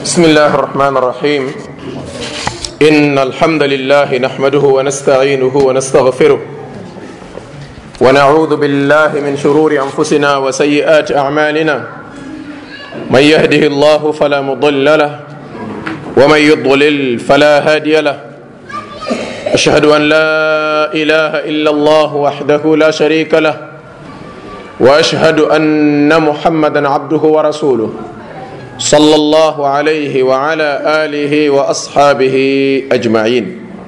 بسم الله الرحمن الرحيم إن الحمد لله نحمده ونستعينه ونستغفره ونعوذ بالله من شرور أنفسنا وسيئات أعمالنا من يهده الله فلا مضل له ومن يضلل فلا هادي له أشهد أن لا إله إلا الله وحده لا شريك له وأشهد أن محمدا عبده ورسوله صلى الله عليه وعلى آله وأصحابه أجمعين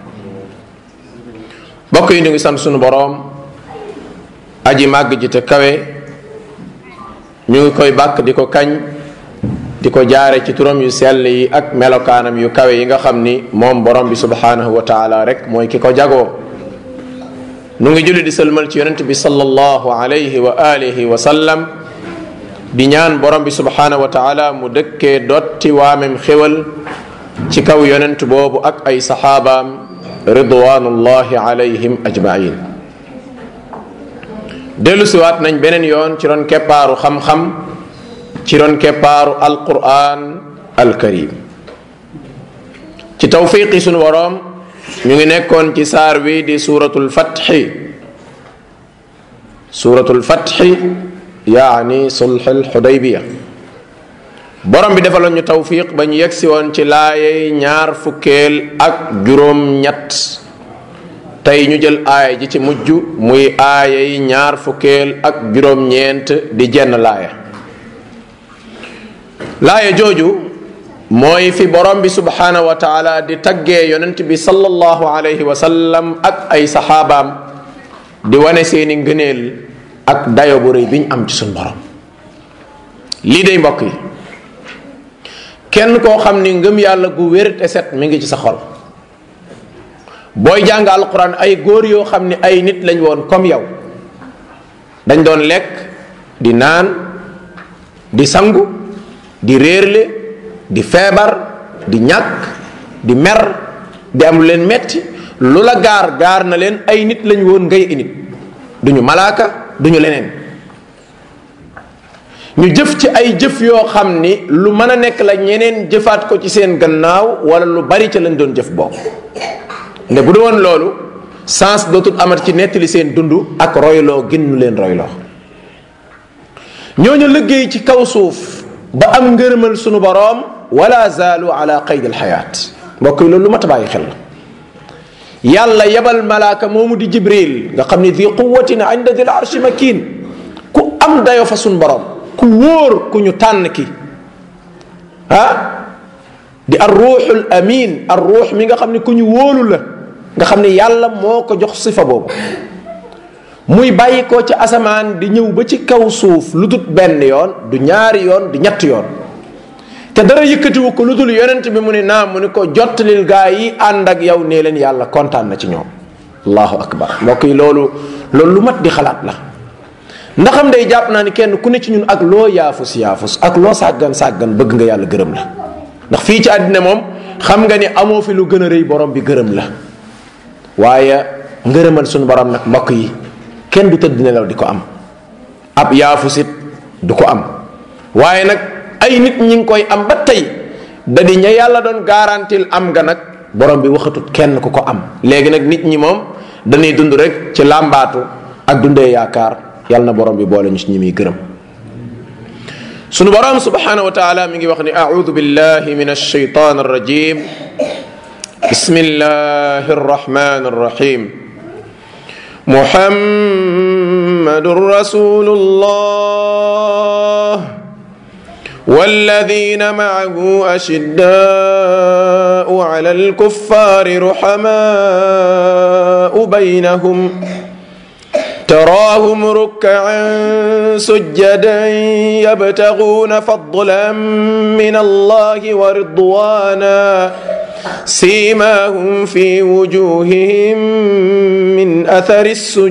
bokk yi ñu ngi sant sunu boroom aji màgg ji te kawe ñu ngi koy bàkk di ko kañ di ko jaare ci turam yu sell yi ak melokaanam yu kawe yi nga xam ni moom borom bi subhanahu wa taala rek mooy ki ko jagoo nu ngi julli di sëlmal ci yonent bi sallallahu alayhi wa alihi wa sallam di ñaan borom bi subhanahu wa taala mu dëkkee dotti waamem xéwal ci kaw yonent boobu ak ay saxaabaam ridwanullahi alayhim ajmain dellu siwaat nañ beneen yoon ci ron keppaaru xam-xam ci ron keppaaru alquran alkarim ci tawfiqi sunu boroom ñu ngi nekkoon ci saar wi di suratul fatxi suratul fatxi yaani sulxul xudaybiya borom bi defaloon ñu tawfiq ba ñu yegsi woon ci laayey ñaar fukkeel ak juróom ñett tey ñu jël aaya ji ci mujj muy aayey ñaar fukkeel ak juróom ñeent di jenn laaya laaya jooju mooy fi borom bi subhanahu wa taala di taggee yonent bi sallallahu alayhi wa sallam ak ay saxaabaam di wane seeni ngëneel ak dayo bu rëy biñ am ci suñ borom lii day mbokk yi kenn koo xam ni ngëm yàlla gu wér te set mi ngi ci sa xol booy jàng alquran ay góor yoo xam ni ay nit lañ woon comme yow dañ doon lekk di naan di sangu di réerle di feebar di ñàkk di mer di am lu leen metti lu la gaar gaar na leen ay nit lañ woon ngay i nit duñu malaaka duñu leneen ñu jëf ci ay jëf yoo xam ni lu mën a nekk la ñeneen jëfaat ko ci seen gannaaw wala lu bari ca lañ doon jëf boobu nde bu du woon loolu sens dootul amat ci nettali seen dund ak royloo ginnu leen royloo ñooñu liggéey ci kaw suuf ba am ngërëmal sunu boroom wala zaalu ala qayd alxayaat mbokk yi loolu lu mat a bàyyi xel la yàlla yebal malaaka moomu di jibril nga xam ni di quwatin inda dil arshi makin ku am dayo fa sunu boroom ku wóor ku ñu tànn ki ah di ar ruuxul amin ar ruux mi nga xam ne ku ñu wóolu la nga xam ne yàlla moo ko jox sifa boobu muy bàyyi ko ci asamaan di ñëw ba ci kaw suuf lu dul benn yoon du ñaari yoon du ñett yoon te dara yëkkatiwu ko lu dul yonent bi mu ne naa mu ne ko jottalil gaa yi ànd ak yow nee leen yàlla kontaan na ci ñoom allahu akbar mbokk yi loolu loolu lu mat di xalaat la ndaxam day jàpp naa ni kenn ku ne ci ñun ak loo yaafus yaafus ak loo sàggan sàggan bëgg nga yàlla gërëm la ndax fii ci àddina moom xam nga ni amoo fi lu gën a rëy borom bi gërëm la waaye ngërëmal suñu borom nag mbokk yi kenn du tëdd nelaw di ko am ab yaafusit du ko am waaye nag ay nit ñi ngi koy am ba tey da di ña yàlla doon garantil am nga nag borom bi waxatut kenn ku ko am léegi nag nit ñi moom dañuy dund rek ci làmbaatu ak dundee yaakaar yàlla na borom bi boole ñu ci ñi muy gërëm sunu borom subhanahu wa taala mi ngi wax ni audu billahi min alshaytan arrajim bismillahi arrahmani arrahim محمد رسول الله والذين معه أشداء على الكفار رحماء بينهم تراهم ركعا سجدا يبتغون فضلا من الله ورضوانا سيماهم في وجوههم من اثر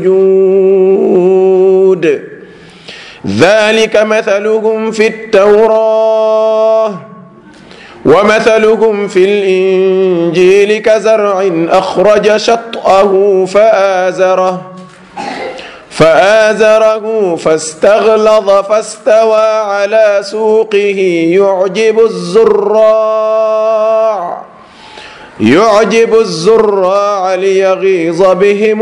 السجود ذلك مثلهم في التوراه ومثلهم في الانجيل كزرع اخرج شطاه فازره فآزره فاستغلظ فاستوى على سوقه يعجب الزراع يعجب الزراع ليغيظ بهم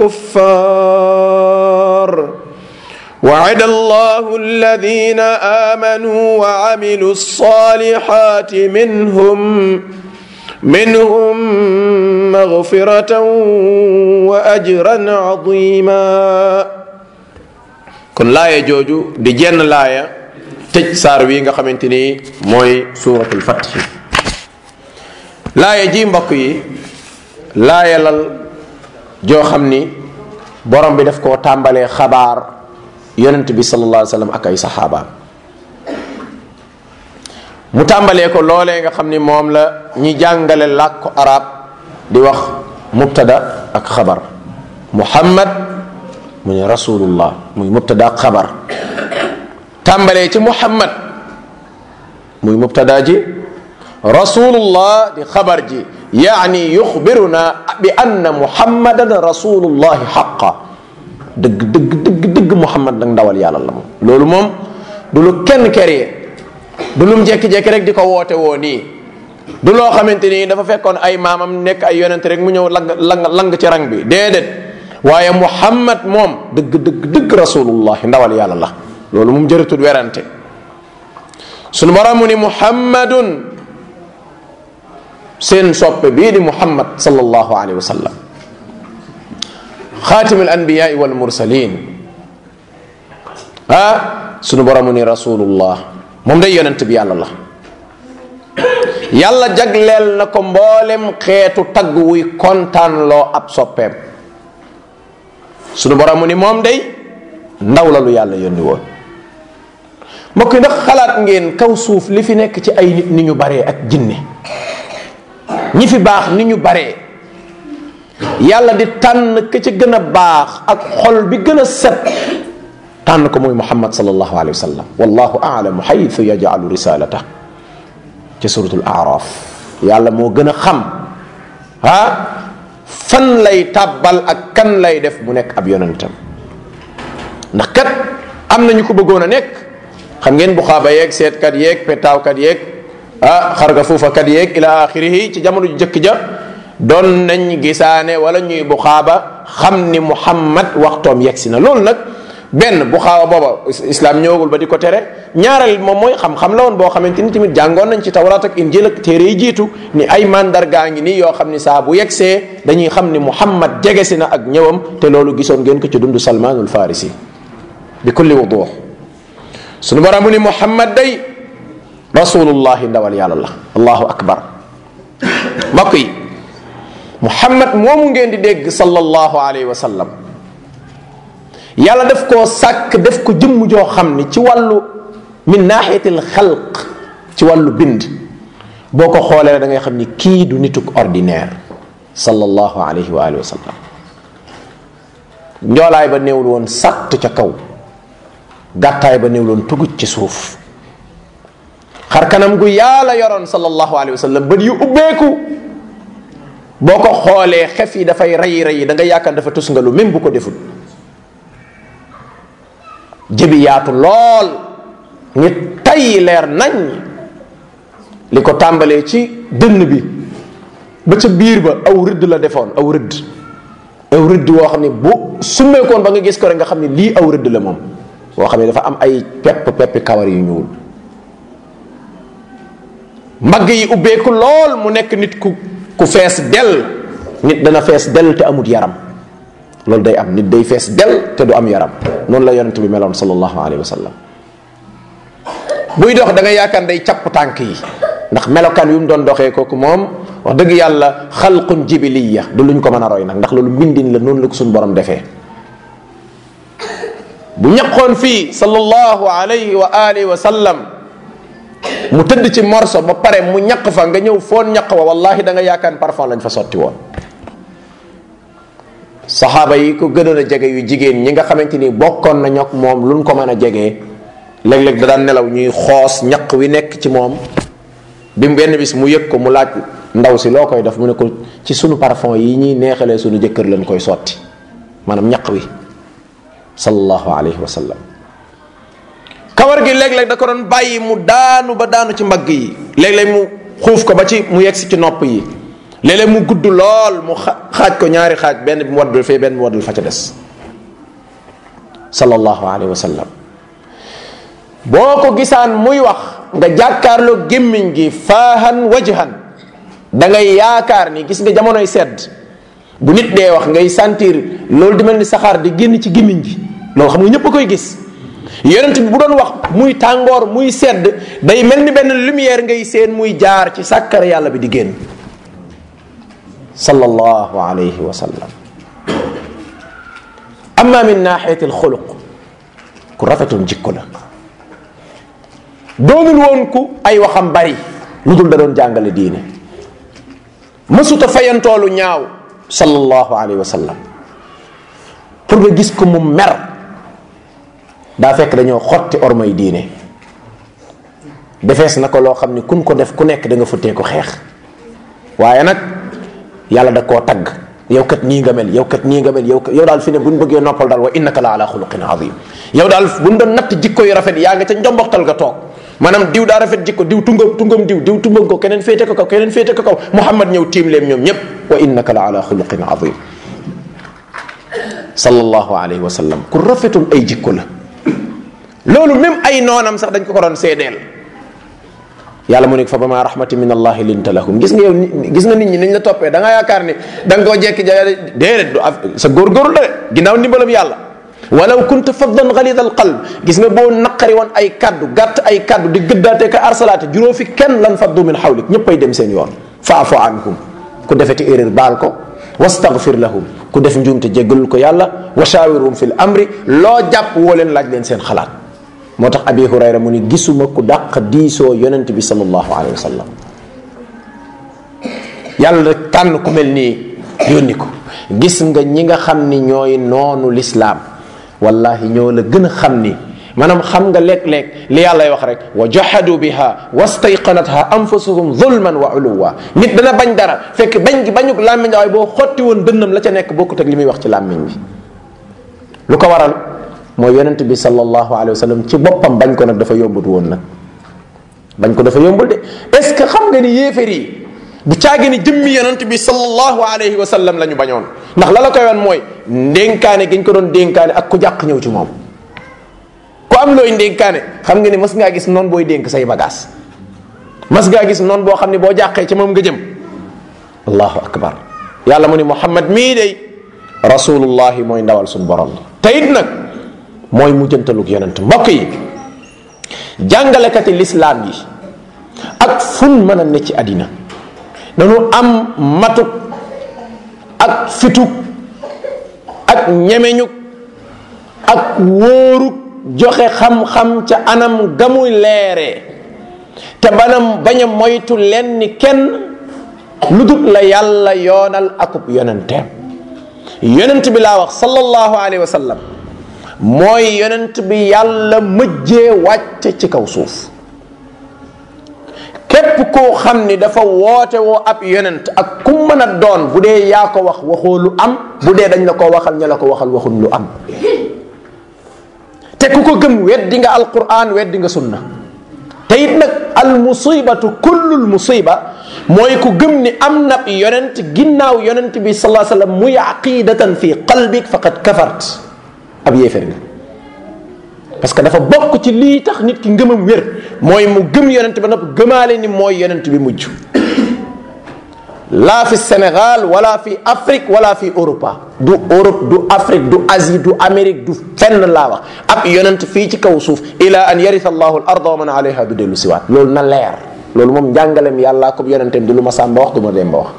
الكفار وعد الله الذين آمنوا وعملوا الصالحات منهم منهم مغفرة وأجرا عظيما kon laaya jooju di jenn laaya tëj saar wi nga xamante ni mooy suuratul fatxi laaya ji mbokk yi laaya lal joo xam ni borom bi daf koo tàmbalee xabaar yonent bi sallallahu alayhi wa sallam ak ay saxaabaam mu tàmbalee ko loolee nga xam ni moom la ñi jàngale làkku arab di wax mubtada ak xabar muhammad mu ne rasulullah muy mubtada ak xabar tàmbalee ci muhammad muy mubtada ji rasulullah di xabar ji yaani yuxbiruna bi anna muhammadan rasulullahi xaqa dëgg dëgg dëgg dëgg muhammad nag ndawal yàlla la moom loolu moom du lu kenn keree du lum jekki-jekki rek di ko woote woo nii du loo xamante ni dafa fekkoon ay maamam nekk ay yonent rek mu ñëw lang lang lang ci rang bi déedéet waaye muhammad moom dëgg dëgg dëgg rasulullah ndawal yàlla la loolu moom jëratul werante sunu borom mu ni muhammadun seen soppe bii di muhammad sallallahu alayhi wa sallam xaatim al anbiyaai wal mursalin ah sunu borom mu ni rasulullah moom day yonent bi yàlla la yàlla jagleel na ko mboolem xeetu tagg wuy kontaan loo ab soppeem sunu borom mu ni moom day ndaw la lu yàlla yónni woon mbokk yi ndax xalaat ngeen kaw suuf li fi nekk ci ay nit ni ñu baree ak jinne ñi fi baax ni ñu baree yàlla di tànn ka ca gën a baax ak xol bi gën a set tànn ko muy muhammad sallallahu alayhi wa sallam wallahu aalamu xaytu yajalu risalata ci suratul araf yàlla moo gën a xam ah fan lay tàbbal ak kan lay def mu nekk ab yonentam ndax kat am na ñu ko bëggoon a nekk xam ngeen buxaaba yeeg seetkat yeeg petaawkat yeeg ah xarga fuufakat yeeg ila axirihi ci jamono ju jëkk ja doon nañ gisaane wala ñuy buxaaba xam ni muhammad waxtoom yegsi na loolu nag benn bu xaawa booba islam ñëwagul ba di ko tere ñaareel moom mooy xam-xam la woon boo xamante ni tamit jàngoon nañ ci tawraat ak injil ak téere yi jiitu ni ay mandargaa ngi nii yoo xam ni saa bu yegsee dañuy xam ni muhammad jegesi na ak ñëwam te loolu gisoon ngeen ko ci dundu salmaanul farisi bi kulli wuduux sunu borom mu ni muhammad day rasulullahi ndawal yàlla la allahu akbar mbokk yi muhammad moomu ngeen di dégg sallallahu alayhi wa sallam yàlla def koo sàkk def ko jëmm joo xam ni ci wàllu min naaxiyatil xalq ci wàllu bind boo ko xoolee da ngay xam ni kii du nituk ordinaire sallallahu alayhi wa alihi wa sallam njoolaay ba néewul woon sàtt ca kaw gàttaay ba néewul woon tugut ci suuf xar kanam gu yàlla yoroon sallallahu alayhi wa sallam bët yu ubbeeku boo ko xoolee xef yi dafay rey rey da nga yaakaar dafa tus nga lu même bu ko deful jëbi yaatu lool ngi tay leer nañ li ko tàmbalee ci dënn bi ba ca biir ba aw rëdd la defoon aw rëdd aw rëdd woo xam ne bu summeekoon ba nga gis ko rek nga xam ne lii aw rëdd la moom boo xam ne dafa am ay pepp peppi kawar yu ñuul mbagg yi ubbeeku lool mu nekk nit ku ku fees del nit dana fees del te amut yaram loolu day am nit day fees del te du am yaram noonu la yonent bi meloon sallallahu alayhi wa sallam buy dox da nga yaakaar day capp tànk yi ndax melokaan yu mu doon doxee kooku moom wax dëgg yàlla xalqun jibiliya du luñ ko mën a roy nag ndax loolu mbindin la noonu la ko suñu borom defee bu ñaqoon fii sallallahu alayhi wa alihi wa sallam mu tëdd ci morso ba pare mu ñaq fa nga ñëw foon ñaq wa wallahi da nga yaakaar parfum lañ fa sotti woon saxaaba yi ko gënoon a jege yu jigéen ñi nga xamante ni bokkoon na ñok moom luñ ko mën a jegee léeg-léeg da daan nelaw ñuy xoos ñaq wi nekk ci moom bi mu benn bis mu yëg ko mu laaj ndaw si loo koy def mu ne ko ci sunu parfum yi ñuy neexalee sunu jëkkër lañ koy sotti maanaam ñaq wi sallallahu alayhi wa sallam kawar gi léeg-léeg da ko doon bàyyi mu daanu ba daanu ci mbagg yi léeg-léeg mu xuuf ko ba ci mu yegsi ci nopp yi léeg-léeg mu gudd lool mu xaaj ko ñaari xaaj benn bi mu waddul fee benn bi mu waddul fa ca des sallallahu alayhi wa sallam boo ko gisaan muy wax nga jàkkaarloo gémmiñ gi faahan wajhan da ngay yaakaar ni gis nga jamonoy sedd bu nit dee wax ngay sentir loolu di mel ni saxaar di génn ci gémmiñ gi loolu xam nga ñëpp a koy gis yonent bi bu doon wax muy tàngoor muy sedd day mel ni benn lumière ngay seen muy jaar ci sàkkar yàlla bi di génn sallallahu alayhi wa sallam amma min naaxiyati alxuluq ku rafetoon jikko la doonul woon ku ay waxam bari lu dul da doon jàngale diine mësuta fayantoolu ñaaw sallallahu alayhi wa sallam pour nga gis ko mu mer daa fekk dañoo xotti ormay diine defees na ko loo xam ni kun ko def ku nekk da nga futtee ko xeex waaye nag yàlla da koo tagg yow kat nii nga mel yow kat nii nga mel yow yow daal fi ne buñ bëggee noppal daal wa innaka la ala xuluqin azim yow daal buñ doon natt jikko yu rafet yaa nga ca njomboxtal ga toog maanaam diw daa rafet jikko diw tungam tungam diw diw tungam ko keneen féete ko kaw keneen féete ko kaw muhammad ñëw tiim leen ñoom ñépp wa innaka la ala xuluqin azim sallallahu alayhi wa sallam ku rafetoon ay jikko la loolu même ay noonam sax dañ ko ko doon seedeel yàlla mu ne fa ba ma rahmati min allahi linta lahum gis nga yow gis nga nit ñi niñ la toppee da nga yaakaar ni da nga koo jekki ja déedéet du sa góorgóorlu la de ginnaaw ndimbalam yàlla walaw kunta faddan galid al qalb gis nga boo naqari woon ay kaddu gàtt ay kaddu di gëddaate ka arsalaate juróo fi kenn lan faddu min xawlik ñëpp ay dem seen yoon faafu anhum ku defeti erreur baal ko wastaghfir lahum ku def njuumte jéggalul ko yàlla wa shawirhum fi l amri loo jàpp woo leen laaj leen seen xalaat moo tax abi hurayra mu ni gisuma ku dàq diisoo yonent bi sallallahu alayhi wa sallam yàlla rek tànn ku mel nii yónni ko gis nga ñi nga xam ni ñooy noonu lislaam wallahi ñoo la gën a xam ni maanaam xam nga léeg-léeg li yàllay wax rek wa jahadu biha wastayqanatha anfusuhum zulman wa uluwa nit dana bañ dara fekk bañ gi bañuk làmmiñ waaye boo xotti woon dënnam la ca nekk bokkut ak li muy wax ci làmmiñ bi lu ko waral mooy yonent bi sallallahu alayhi wa sallam ci boppam bañ ko nag dafa yombut woon nag bañ ko dafa yombul de est ce que xam nga ni yéefar yi du caagi ni jëmmi yonent bi sallallahu alayhi wa sallam la ñu bañoon ndax la la koy wan mooy ndénkaane gi ñu ko doon dénkaane ak ku jàq ñëw ci moom ku am looy ndénkaane xam nga ni mas ngaa gis noonu booy dénk say bagaas mas ngaa gis noonu boo xam ne boo jàqee ci moom nga jëm allahu akbar yàlla mu ni muhammad mii day rasulullahi mooy ndawal suñu borom te it nag mooy mujjantalug yonent mbokk yi jàngalekati lislaam yi ak fun mën a ne ci àddina dañu am matuk ak fituk ak ñemeñuk ak wóoruk joxe xam-xam ca anam gamuy leeree te banam bañ a moytu leen ni kenn lu dul la yàlla yoonal akub yonenteem yonent bi laa wax sallallahu alayhi wa sallam mooy yonent bi yàlla mëjjee wàcce ci kaw suuf képp koo xam ni dafa woote woo ab yonent ak ku mën a doon bu dee yaa ko wax waxoo lu am bu dee dañ la ko waxal ña la ko waxal waxul lu am te ku ko gëm weddi nga alquran weddi nga sunna te it nag al musibatu kullul musiba mooy ku gëm ni am na yonent ginnaaw yonent bi salaa sallam muy aqidatan fi qalbik faqad kafart ab yéefér nga parce que dafa bokk ci lii tax nit ki ngëmam wér mooy mu gëm yonent ba nopp gëmaale ni mooy yonent bi mujj laa fi Sénégal wala fi Afrique wala fi Europa du Europe du Afrique du Asie du Amérique du fenn laa wax ab yonent fii ci kaw suuf ila an yarisa allahu al arda wa man alayha du dellu siwaat loolu na leer loolu moom njàngalem yàllaa ko yonentem di lu ma sàmba wax du ma dem ba wax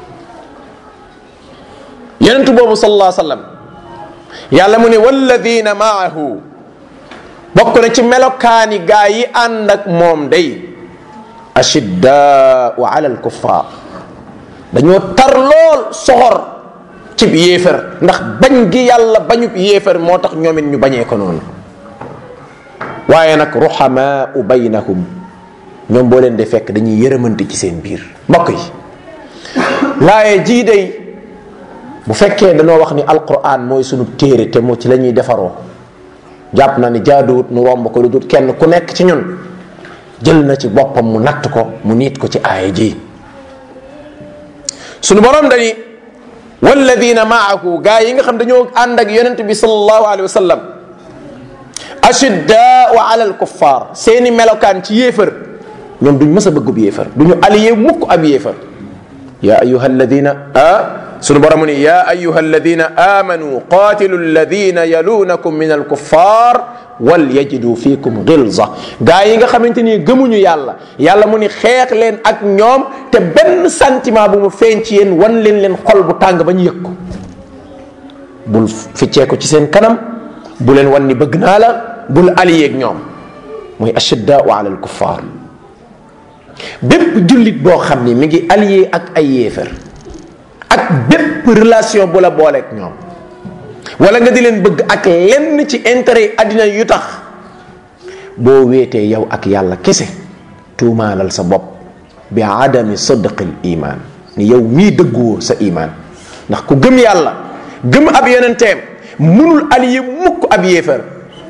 yonent boobu sallallahu alayhi wa sallam yàlla mu ne walladina maahu bokk na ci melokaani gaa yi ànd ak moom day ashiddaau ala alkuffar dañoo tar lool soxor cib yéefar ndax bañ gi yàlla bañub yéefar moo tax ñoomit ñu bañee ko noonu waaye nag ruhamaau baynahum ñoom boo leen de fekk dañuy yërëmante ci seen biir mbokk yi laaye jii day bu fekkee dañoo wax ni alquran mooy sunu téere te moo ci la ñuy defaroo jàpp na ni jaaduwut nu romb ko lu dul kenn ku nekk ci ñun jël na ci boppam mu natt ko mu niit ko ci aaya ji sunu borom dani walladina maahu gaa yi nga xam dañoo ànd ak yonent bi sallallahu alayhi wa sallam ashiddaau ala alkuffar seeni melokaan ci yéefar ñoom duñ mës a bëggub yéefar duñu aliyé mukk ab yéefar ya ayuha alladina ah sunu borom ni ya ayuha alladina amanu qatilu alladina yalunakum min alkuffar wal yajidu fiikum gilza gaa yi nga xamante ni gëmuñu yàlla yàlla mu ni xeex leen ak ñoom te benn sentiment bu mu feeñ ci yéen wan leen leen xol bu tàng ba ñu yëg ko bul ficcee ko ci seen kanam bu leen wan ni bëgg naa la bul aliyé ak ñoom muy ashiddaau ala alkuffar bépp jullit boo xam ni mi ngi allié ak ay yéefar ak bépp relation bu la booleeg ñoom wala nga di leen bëgg ak lenn ci intérêt àddina yu tax boo wéetee yow ak yàlla kese tuumaalal sa bopp bi adami sadqil iman ni yow mii dëgguwoo sa iman ndax ku gëm yàlla gëm ab yonenteem munul allié mukk ab yéefar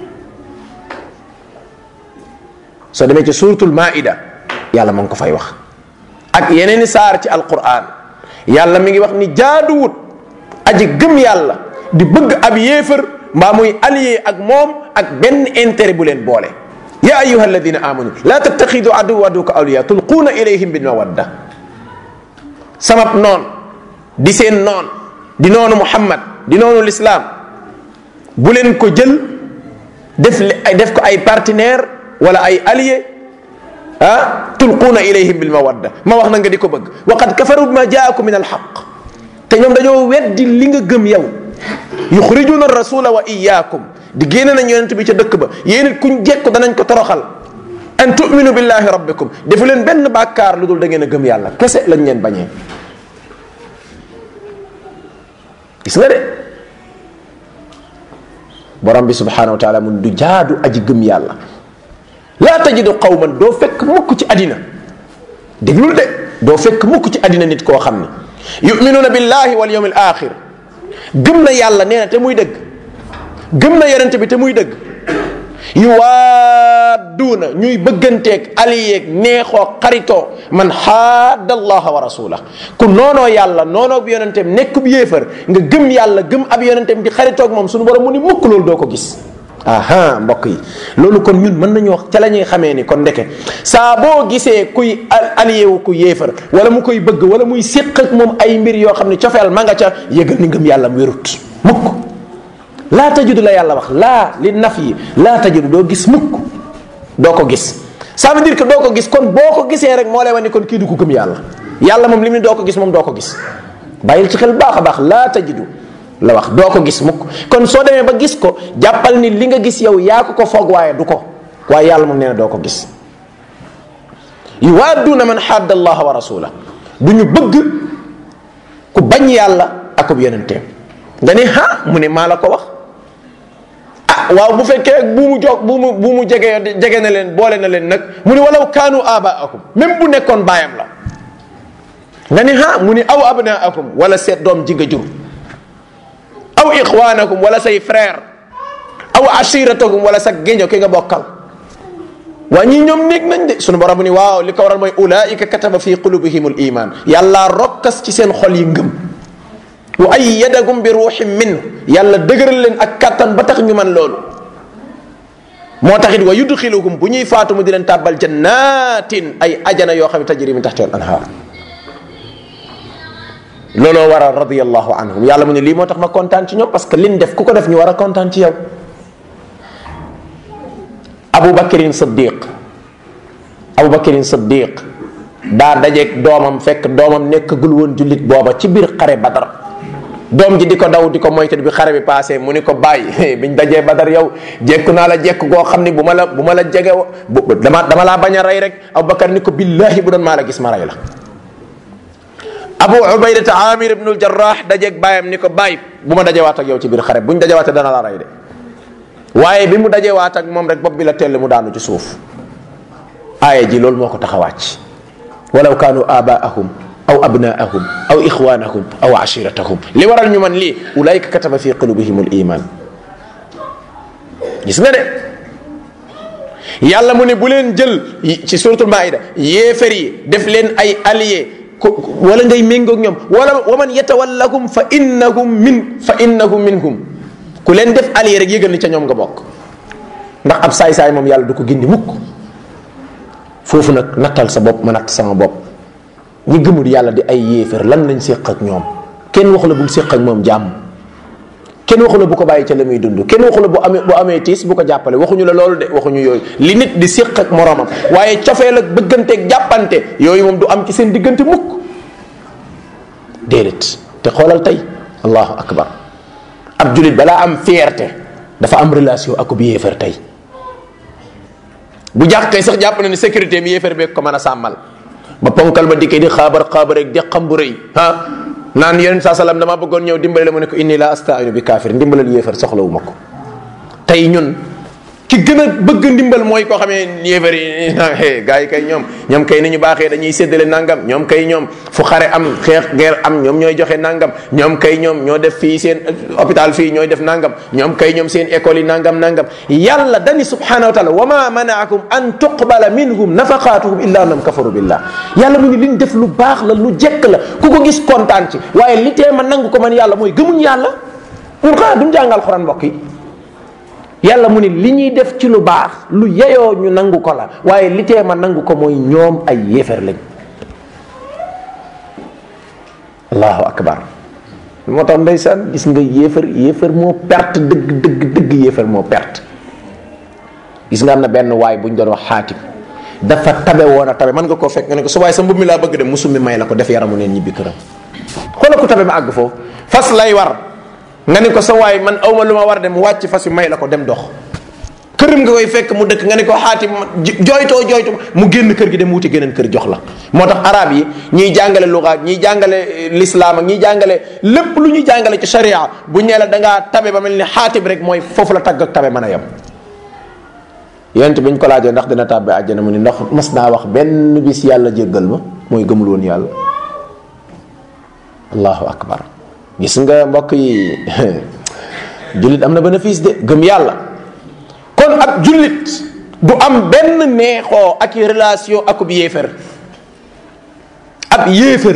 soo demee ci suratul maida yàlla ma ngi ko fay wax ak yeneeni saar ci alquran yàlla mi ngi wax ni jaaduwut aji gëm yàlla di bëgg ab yéefar mbaa muy allié ak moom ak benn intérêt bu leen boole ya ayuha alladina amanu la tattaxidu aduwa aduka awliya tulquuna ilayhim bil mawadda samab noon di seen noon di noonu muhammad di noonu lislaam bu leen ko jël def def ko ay partenaire wala ay allié ah tulquuna ilayhim bil mawadda ma wax na nga di ko bëgg wa qad kafaru bima jaakum min alxaq te ñoom dañoo weddi li nga gëm yow yuxrijuna rasula wa iyaakum di génne nañ yonent bi ca dëkk ba yéen it kuñ jekku danañ ko toroxal an tuminu billahi rabbikum defu leen benn bàkkaar lu dul da ngeen a gëm yàlla kese lañ leen bañee gis nga de borom bi subhanahu wa taala mun du jaadu aji gëm yàlla laa tajidu qawman doo fekk mukk ci àddina déglul de doo fekk mukk ci àddina nit koo xam ne yuminuuna billahi wal yawm al axir gëm na yàlla nee na te muy dëgg gëm na yonente bi te muy dëgg yuwaadduuna ñuy bëgganteeg aliyeeg neexoo xaritoo man xaadda allaha wa rasulah ku noonoo yàlla noonoo bi yonenteem nekkub yéefar nga gëm yàlla gëm ab yonenteem di xaritoog moom suñu borom mu ni mukk loolu doo ko gis aha mbokk yi loolu kon ñun mën nañu wax ca la ñuy xamee ni kon ndeke saa boo gisee kuy allié wu ku yéefar wala mu koy bëgg wala muy séq ak moom ay mbir yoo xam ne cofeel ma nga ca yëgal ni ngëm yàlla wérut mukk laa tajudu la yàlla wax laa li naf yi laa tajudu doo gis mukk doo ko gis ça veut dire que doo ko gis kon boo ko gisee rek moo lay wane ni kon kii du ko gëm yàlla yàlla moom li mu ne doo ko gis moom doo ko gis bàyyil ci xel baax a baax laa tajudu la wax doo ko gis mukk kon soo demee ba gis ko jàppal ni li nga gis yow yaa ko ko foog waaye du ko waaye yàlla moom nee na doo ko gis yuwaadduuna man xadda allaha wa rasula du ñu bëgg ku bañ yàlla akub yonenteem nga ne ha mu ne maa la ko wax ah waaw bu fekkee bu mu jog bu mu bu mu jege jege na leen boole na leen nag mu ne walaw kaanu abaakum même bu nekkoon baayam la nga ne ha mu ne aw abnaakum wala seet doom ji nga jur aw ixwaanakum wala say frère aw ashiratakum wala sa géño ki nga bokkal waa ñii ñoom néeg nañ de sunu borom ni waaw li ko waral mooy ulaika kataba fi qulubihim al iman yàlla rokkas ci seen xol yi ngëm wa ayyadagum bi ruuxin min yàlla dëgëral leen ak kattan ba tax ñu man loolu moo taxit wa yudxiluhum bu ñuy faatu mu di leen tàbbal jannatin ay ajana yoo xam ne tajri min taxti al anhaar looloo waral radiyallahu anhum yàlla mu ne lii moo tax ma kontaan ci ñoom parce que liñ def ku ko def ñu war a kontaan ci yow Abu Bakrin Siddiq Abu Bakrin Siddiq daa dajeeg doomam fekk doomam nekkagul woon jullit booba ci biir xare Badar doom ji di ko daw di ko moytu bi xare bi passé mu ni ko bàyyi biñ dajee Badar yow jekku naa la jekk goo xam ni bu ma la bu ma la jege bu dama dama laa bañ a rey rek Abu Bakar ni ko billahi bu doon maa la gis ma rey la abu ubaydata amir ibnul jarrah dajeeg bàyyam ni ko bàyyi bu ma dajewaat ak yow ci biir xare buñ dajewaatee dana la rey de waaye bi mu dajewaat ak moom rek bopp bi la tell mu daanu ci suuf aaya ji loolu moo ko tax a wàcc walaw kaanu abaahum aw abnaahum aw ixwanahum aw ashiratahum li waral ñu man lii ulaika kataba fi qulubihim al iman gis nga de yàlla mu ne bu leen jël ci suratul maida yéefar yi def leen ay alliés wala ngay méngoog ñoom wala wa man yatawallakum fa innahum min fa innahum minhum ku leen def allié rek yëgal ni ca ñoom nga bokk ndax ab saay-saay moom yàlla du ko gindi mukk foofu nag nattal sa bopp ma natt sama bopp ñi gëmul yàlla di ay yéefar lan lañ séq ak ñoom kenn waxu la bul séq ak moom jàmm kenn waxu la bu ko bàyyi ca la muy dund kenn waxu la bu amee bu amee tiis bu ko jàppale waxuñu la loolu de waxuñu yooyu li nit di séq ak moroomam waaye cofeel ak bëgganteeg jàppante yooyu moom du am ci seen diggante mukk déedéet te xoolal tey allahu akbar ab julit balaa am fierté dafa am relation ak bu yéefar tey bu jàqee sax jàpp na ni sécurité mi yéefar bee ko mën a sàmmal ba ponkal ba dikkee di xaabar xaabar rek di xam bu rëy ah naan yonent saa salaam dama bëggoon ñëw dimbale la mu ne ko inni la astainu bi kaafir ndimbalal yéefar soxlawu ma ko tey ñun ki gën a bëgg ndimbal mooy koo xamee yéefar yi gars yi kay ñoom ñoom kay ni ñu baaxee dañuy séddale nangam ñoom kay ñoom fu xare am xeex guerre am ñoom ñooy joxe nangam ñoom kay ñoom ñoo def fii seen hôpital fii ñooy def nangam ñoom kay ñoom seen école yi nangam nangam yàlla dani subhanahu wa taala wa ma manaakum an tuqbala minhum nafaqatuhum illa annahum kafaru billah yàlla mu ni liñ def lu baax la lu jekk la ku ko gis kontaan ci waaye li tee ma nangu ko man yàlla mooy gëmuñ yàlla ñun xanaa duñ jàngal xuraan mbokk yi yàlla mu ni li ñuy def ci lu baax lu yeyoo ñu nangu ko la waaye li tee ma nangu ko mooy ñoom ay yéefar lañ allahu akbar moo tax ndeysaan gis nga yéefar yéefar moo perte dëgg dëgg dëgg yéefar moo perte gis nga am na benn waay bu ñu doon wax xaatim dafa tabe woon a tabe mën nga koo fekk nga ne ko su waaye sa mbub mi laa bëgg dem musum mi may la ko def yaramu neen ñibbi këram xoola ko tabe ma àgg foofu fas lay war nga ne ko sa waay man awma lu ma war dem wàcc fas yu may la ko dem dox këram nga koy fekk mu dëkk nga ne ko xaatim jooytoo jooytu mu génn kër gi dem wuti geneen kër jox la moo tax arab yi ñiy jàngale lugaat ñiy jàngale lislaam ak ñiy jàngale lépp lu ñuy jàngale ci sharia bu ñee la da ngaa tabe ba mel ni xaatim rek mooy foofu la tagg ak tabe mën a yem yent bi ñu ko laajee ndax dina tàbbe àjjana mu ni ndax mas naa wax benn bis yàlla jéggal ma mooy gëmul woon yàlla allahu akbar gis nga mbokk yi jullit am na bénéfice de gëm yàlla kon ab jullit du am benn neexoo ak relation akub yéefar ab yéefar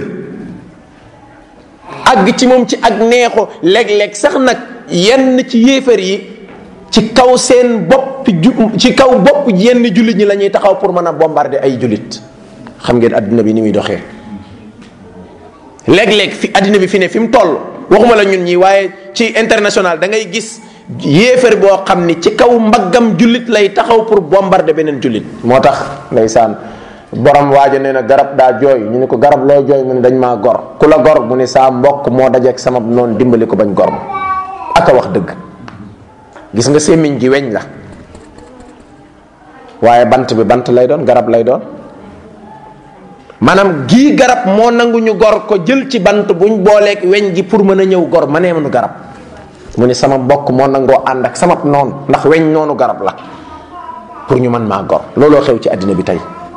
àgg ci moom ci ak neexoo léeg-léeg sax nag yenn ci yéefar yi ci kaw seen bopp ju ci kaw bopp yenn jullit ñi la ñuy taxaw pour mën a bombarder ay jullit xam ngeen adduna bi ni muy doxee léeg-léeg fi adduna bi fi ne fi mu toll waxuma la ñun ñi waaye ci international da ngay gis yéefar boo xam ni ci kaw mbaggam jullit lay taxaw pour bombarder beneen jullit moo tax ndeysaan borom waaja nee na garab daa jooy ñu ne ko garab loo jooy mu ne dañ maa gor ku la gor mu ne saa mbokk moo dajeeg sama noonu dimbali ko bañ gor ma aka wax dëgg gis nga sémmiñ gi weñ la waaye bant bi bant lay doon garab lay doon maanaam gii garab moo nangu ñu gor ko jël ci bant buñ booleeg weñ gi pour mën a ñëw gor ma nee mënu garab mu ni sama mbokk moo nangoo ànd ak sama noonu ndax weñ noonu garab la pour ñu mën maa gor looloo xew ci àddina bi tey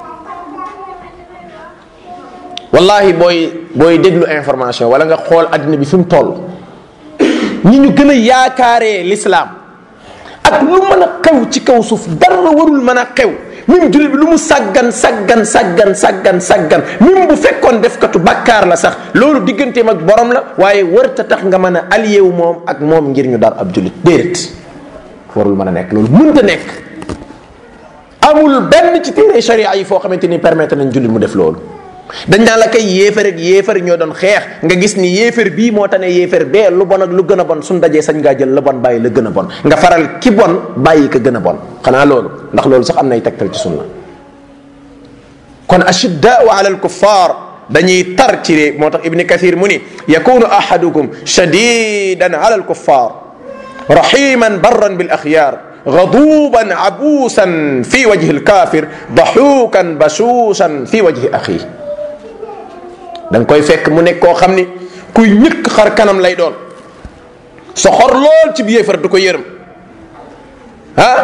wallahi booy booy déglu information wala nga xool àddina bi fi mu toll ñi ñu gën a yaakaaree lislaam ak lu mën a xew ci kaw suuf dara warul mën a xew même jullit bi lu mu sàggan sàggan sàggan sàggan sàggan même bu fekkoon defkatu bàkkaar la sax loolu digganteem ak borom la waaye wërta tax nga mën a allié wu moom ak moom ngir ñu dar ab jullit déedéet warul mën a nekk loolu mënta nekk amul benn ci téere sharia yi foo xamante ni permettre nañ jullit mu def loolu dañ naan la kay yéefar ak yéefar ñoo doon xeex nga gis ni yéefar bii moo tane yéefar bee lu bon ak lu gën a bon suñ dajee sañ ngaa jël la bon bàyyi la gën a bon nga faral ki bon bàyyi ka gën a bon xanaa loolu ndax loolu sax am nay tegtal ci sunna kon ashiddaau ala alkuffar dañuy tar ci ré moo tax ibni kathir mu ni yakunu ahadukum shadidan ala alkuffar rahiman barran bil axyar غضوبا عبوسا في وجه الكافر ضحوكا بشوشا في وجه اخيه da nga koy fekk mu nekk koo xam ni kuy ñëkk xar kanam lay doon soxor lool ci yéefar du ko yërëm ah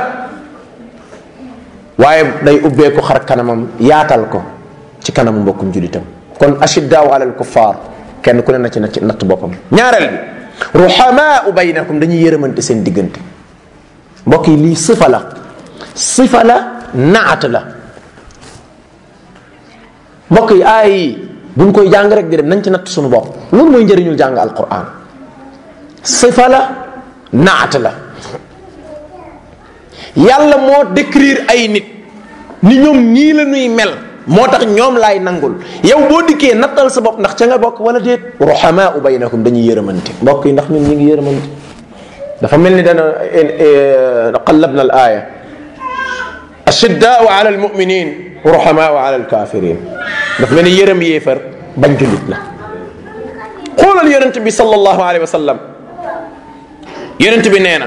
waaye day ubbeeku xar kanamam yaatal ko ci kanamu mbokkum julitam kon ashiddaaw ala al kuffar kenn ku ne na ci natt natt boppam ñaareel bi ruhamaau baynakum dañuy yërëmante seen diggante mbokk yi lii sifa la sifa la naat la mbokk yi aay yi buñ koy jàng rek di dem nañ ci natt suñu bopp loolu mooy njëriñul jàng alquran sifa la naat la yàlla moo décrire ay nit ni ñoom nii la ñuy mel moo tax ñoom laay nangul yow boo dikkee nattal sa bopp ndax ca nga bokk wala déet ruhamaa baynakum dañuy yërëmante mbokk yi ndax ñun ñu ngi yërëmante dafa mel ni dana qallabna al aya ashiddaau ala almuminin ruhamaau ala alkafirin dafa mel ni yërëm yéefar bañ jullit la xoolal yonent bi sallallahu alayhi wa sallam yonent bi nee na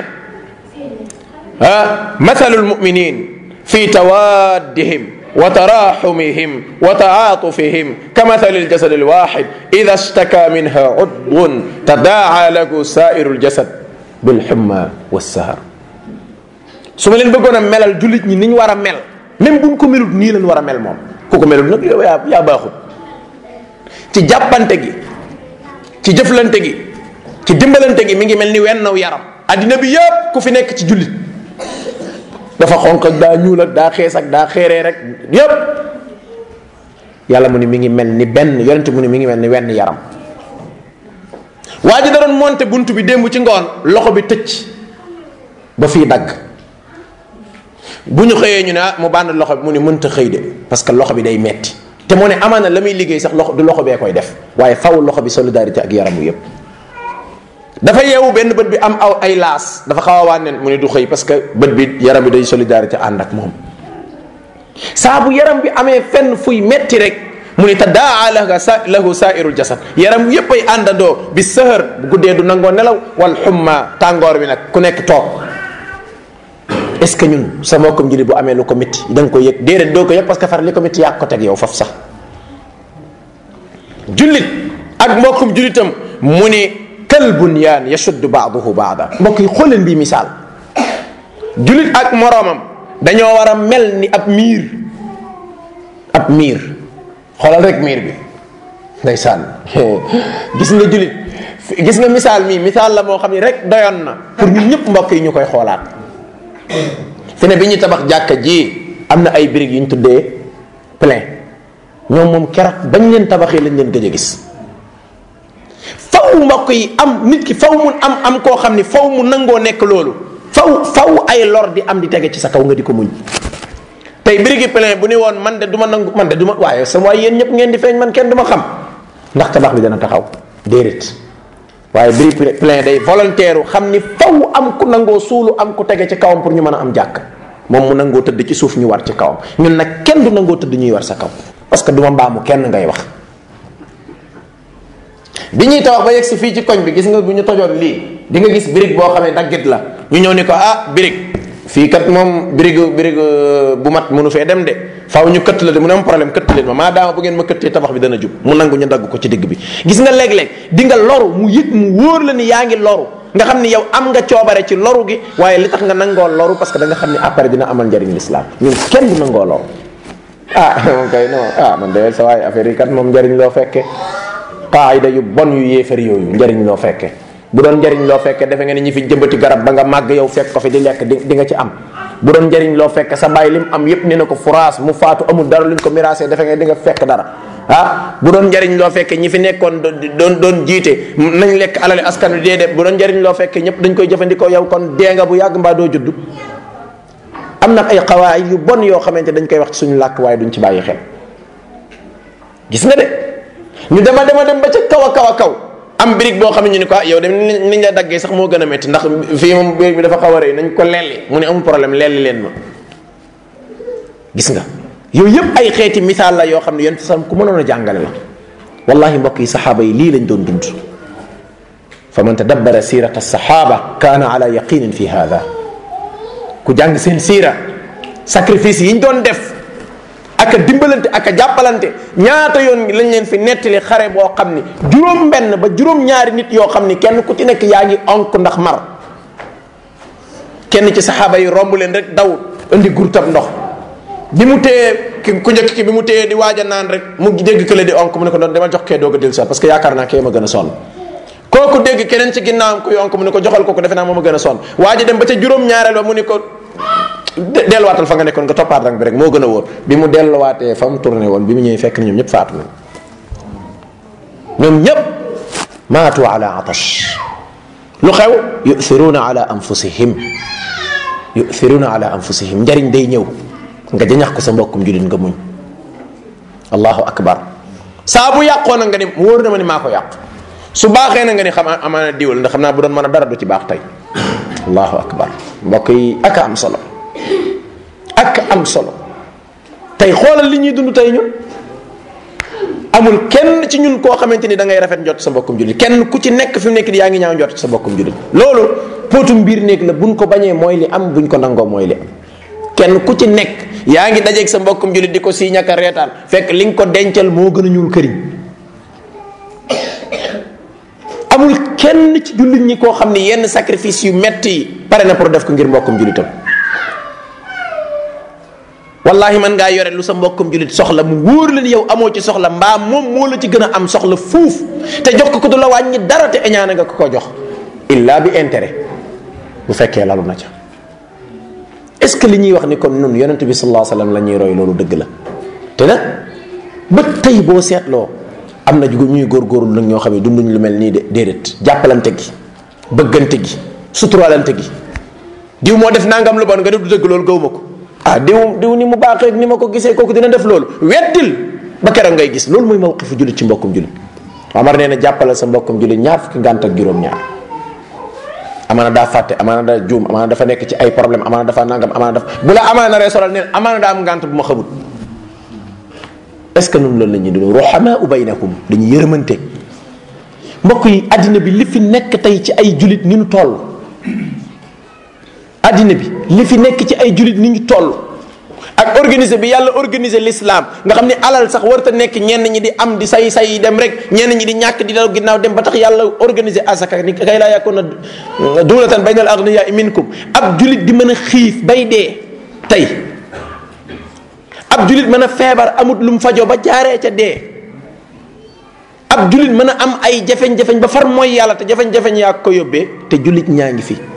ah mathalu almuminin fi tawaddihim وتراحمهم وتعاطفهم كمثل الجسد الواحد إذا اشتكى منها عضو تداعى له سائر الجسد بالحمى والسهر su ma leen bëggoon a melal jullit ñi ni ñu war a mel même buñ ko melut nii leen war a mel moom ku ko melut nag yow yaa yaa baaxut ci jàppante gi ci jëflante gi ci dimbalante gi mi ngi mel ni wennaw yaram addina bi yëpp ku fi nekk ci jullit dafa xonq ak daa ñuul ak daa xees ak daa xeeree rek yépp yàlla mu ni mi ngi mel ni benn yonent mu ni mi ngi mel ni wenn yaram waa ji da doon monte bunt bi démb ci ngoon loxo bi tëcc ba fii dagg bu ñu xëyee ñu ne ah mu bànd loxo bi mu ni mënta xëy de parce que loxo bi day metti te mu ne amaana la muy liggéey sax loxo du loxo bee koy def waaye faw loxo bi solidarité ak yaramu yépp dafa yeewu benn bët bi am aw ay laas dafa xaw a wànneen mu ne du xëy parce que bët bi yaram bi day solidarité ànd ak moom saa bu yaram bi amee fenn fuy metti rek mu ne tadaa lahu sa lahu saairul jasad yaram yépp ay àndandoo bi sëhër bu guddee du nangoo nelaw wal xumma tàngoor bi nag ku nekk toog est ce que ñun sa mbokkam jullit bu amee lu ko métti da nga ko yëg déedéet doo ko yëg parce que far li ko métti yaa ko teg yow faf sax jullit ak mbokkum jullitam mu ni kal bunyaan yashuddu baaduhu baada mbokk yi xool leen bii misaal julit ak moroomam dañoo war a mel ni ab miir ab miir xoolal rek miir bi ndeysaan gis nga julit gis nga misaal mii misaal la moo xam ne rek doyoon na pour ñun ñëpp mbokk yi ñu koy xoolaat fi ne bi ñu tabax jàkka ji am na ay briques yu ñu tuddee plein ñoom moom keroog bañ leen tabaxee lañ leen gëj a gis faw mbokk yi am nit ki faw mu am am koo xam ni faw mu nangoo nekk loolu faw faw ay lor di am di tege ci sa kaw nga di ko muñ tey birigi plein bu ni woon man de du ma nangu man de du ma waaye sama waaye yéen ñëpp ngeen di feeñ man kenn du ma xam ndax tabax bi dana taxaw déedéet waaye birigi plein day volontaire xam ni faw am ku nangoo suulu am ku tege ci kawam pour ñu mën a am jàkk moom mu nangoo tëdd ci suuf ñu war ci kawam ñun nag kenn du nangoo tëdd ñuy war sa kaw parce que du ma mbaamu kenn ngay wax bi ñuy tabax ba yegg si fii ci koñ bi gis nga bu ñu tojoon lii di nga gis birig boo xamee daggit la ñu ñëw ni ko ah birig fii kat moom birig birig bu mat mënu fee dem de faaw ñu këtt la de mu ne am problème këtt leen ma maadaama bu ngeen ma këttee tabax bi dana jub mu nangu ñu dagg ko ci digg bi gis nga léeg-léeg di nga loru mu yëg mu wóor la ni yaa ngi loru nga xam ni yow am nga coobare ci loru gi waaye li tax nga nangoo loru parce que da nga xam ni après dina amal njariñ l'islam ñun kenn du nangoo loru ah moom kay non ah man de sa waaye affaire yi kat moom njariñ loo fekkee qaayida yu bon yu yéefar yooyu njariñ loo fekke bu doon njariñ loo fekke defe nga ni ñi fi jëmbati garab ba nga màgg yow fekk ko fi di lekk di di nga ci am bu doon njariñ loo fekke sa bàyyi lim am yépp ni na ko furaas mu faatu amul dara luñ ko miraasee defe nga di nga fekk dara ah bu doon njariñ loo fekke ñi fi nekkoon doon doon jiite nañ lekk alali askan wi déedéet bu doon njariñ loo fekke ñëpp dañ koy jëfandikoo yow kon dee nga bu yàgg mbaa doo judd am na ay xawaay yu bon yoo xamante dañ koy wax ci suñu làkk waaye duñ ci bàyyi xel gis nga de ñu dema dema dem ba ca kaw a kaw a kaw am birig boo xam ne ñu ni ko yow dem niñ la daggee sax moo gën a métti ndax fii moom birig bi dafa xaw a rëy nañ ko lelli mu ne amul problème lelli leen ma gis nga yooyu yëpp ay xeeti misaal la yoo xam ne yonent sam ku mënoon a jàngale la wallahi mbokk yi saxaaba yi lii lañ doon dund fa man tadabbara sirata saxaaba kaana ala yaqinin fi hada ku jàng seen siira sacrifice yi ñu doon def aka dimbalante aka jàppalante ñaata yoon lañ leen fi nettali xare boo xam ni juróom benn ba juróom ñaari nit yoo xam ni kenn ku ci nekk yaa ngi onk ndax mar kenn ci saxaaba yi romb leen rek daw indi gurtab ndox bi mu téye ki ku njëkk ki bi mu téye di waaj a naan rek mu dégg kële di onk mu ne ko doon demal jox kee doog a dellu parce que yaakaar naa kee ma gën a sonn kooku dégg keneen ci ginnaawam kuy onk mu ne ko joxal kooku defe naa moom a gën a sonn waa ji dem ba ca juróom-ñaareel ba mu ni ko delluwaatal fa nga nekkoon nga toppaat rang bi rek moo gën a wóor bi mu delluwaatee fa mu tourné woon bi mu ñëwee fekk na ñoom ñëpp faatu nañ ñoom ñëpp maatu ala atash lu xew yu'thiruna ala anfusihim yu'thiruna ala anfusihim njariñ day ñëw nga jañax ko sa mbokkum julit nga muñ allahu akbar saa bu yàqoo na nga ni wóor na ma ni maa ko yàq su baaxee na nga ni xam amaana diwal ndax xam naa bu doon mën a dara du ci baax tey allahu akbar mbokk yi ak am solo ak am solo tey xoolal li ñuy dund tey ñun amul kenn ci ñun koo xamante ni da ngay rafet njot sa mbokkum jullit kenn ku ci nekk fi mu nekk di yaa ngi ñaaw njot sa mbokkum jullit loolu póotum biir néeg la buñ ko bañee mooy li am buñ ko nangoo mooy li am kenn ku ci nekk yaa ngi dajeeg sa mbokkum jullit di ko sii ñàkk a reetaan fekk li nga ko dencal moo gën a ñuul këriñ amul kenn ci jullit ñi koo xam ni yenn sacrifice yu metti yi pare na pour def ko ngir mbokkum jullitam wallahi man ngaa yore lu sa mbokkum jullit soxla mu wóor la ni yow amoo ci soxla mbaa moom moo la ci gën a am soxla fuuf te jox ko ko du la wàññi dara te eñaane nga ko ko jox illa bi intérêt bu fekkee lalu na ca est ce que li ñuy wax ni kon nun yonent bi sallallahu alayhi wasallam la ñuy roy loolu dëgg la te nag ba tey boo seetloo am na ñuy góorgóorlu nag ñoo xam ne dunduñ lu mel nii de déedéet jàppalante gi bëggante gi suturaalante gi diw moo def nangam lu bon nga def du dëgg loolu gawma ko ah diw diw ni mu baaxee ni ma ko gisee kooku dina def loolu weddil ba keroog ngay gis loolu mooy mawqifu jullit ci mbokkum jullit Omar nee na jàppalal sa mbokkum jullit ñaar fukki ngànt ak juróom-ñaar amaana daa fàtte amaana daa juum amaana dafa nekk ci ay problème amaana dafa nangam amaana dafa bu la amaana ree solal neen amaana daa am ngànt bu ma xamut est ce que noonu loolu la ñuy dund ruhamaa baynakum dañuy yërëmante mbokk yi addina bi li fi nekk tey ci ay julit ni ñu toll addina bi li fi nekk ci ay julit ni ñu toll ak organiser bi yàlla organiser l'islam nga xam ne alal sax warta nekk ñenn ñi di am di say say dem rek ñenn ñi di ñàkk di daw ginnaaw dem ba tax yàlla organiser asaka ni kay laa yakuna dulatan baynal aghniyaa minkum ab julit di mën a xiif bay dee tey ab julit mën a feebar amut lu mu fajoo ba jaaree ca dee ab julit mën a am ay jafeñ-jafeñ ba far mooy yàlla te jafeñ-jafeñ yaa ko yóbbee te julit ñaa ngi fi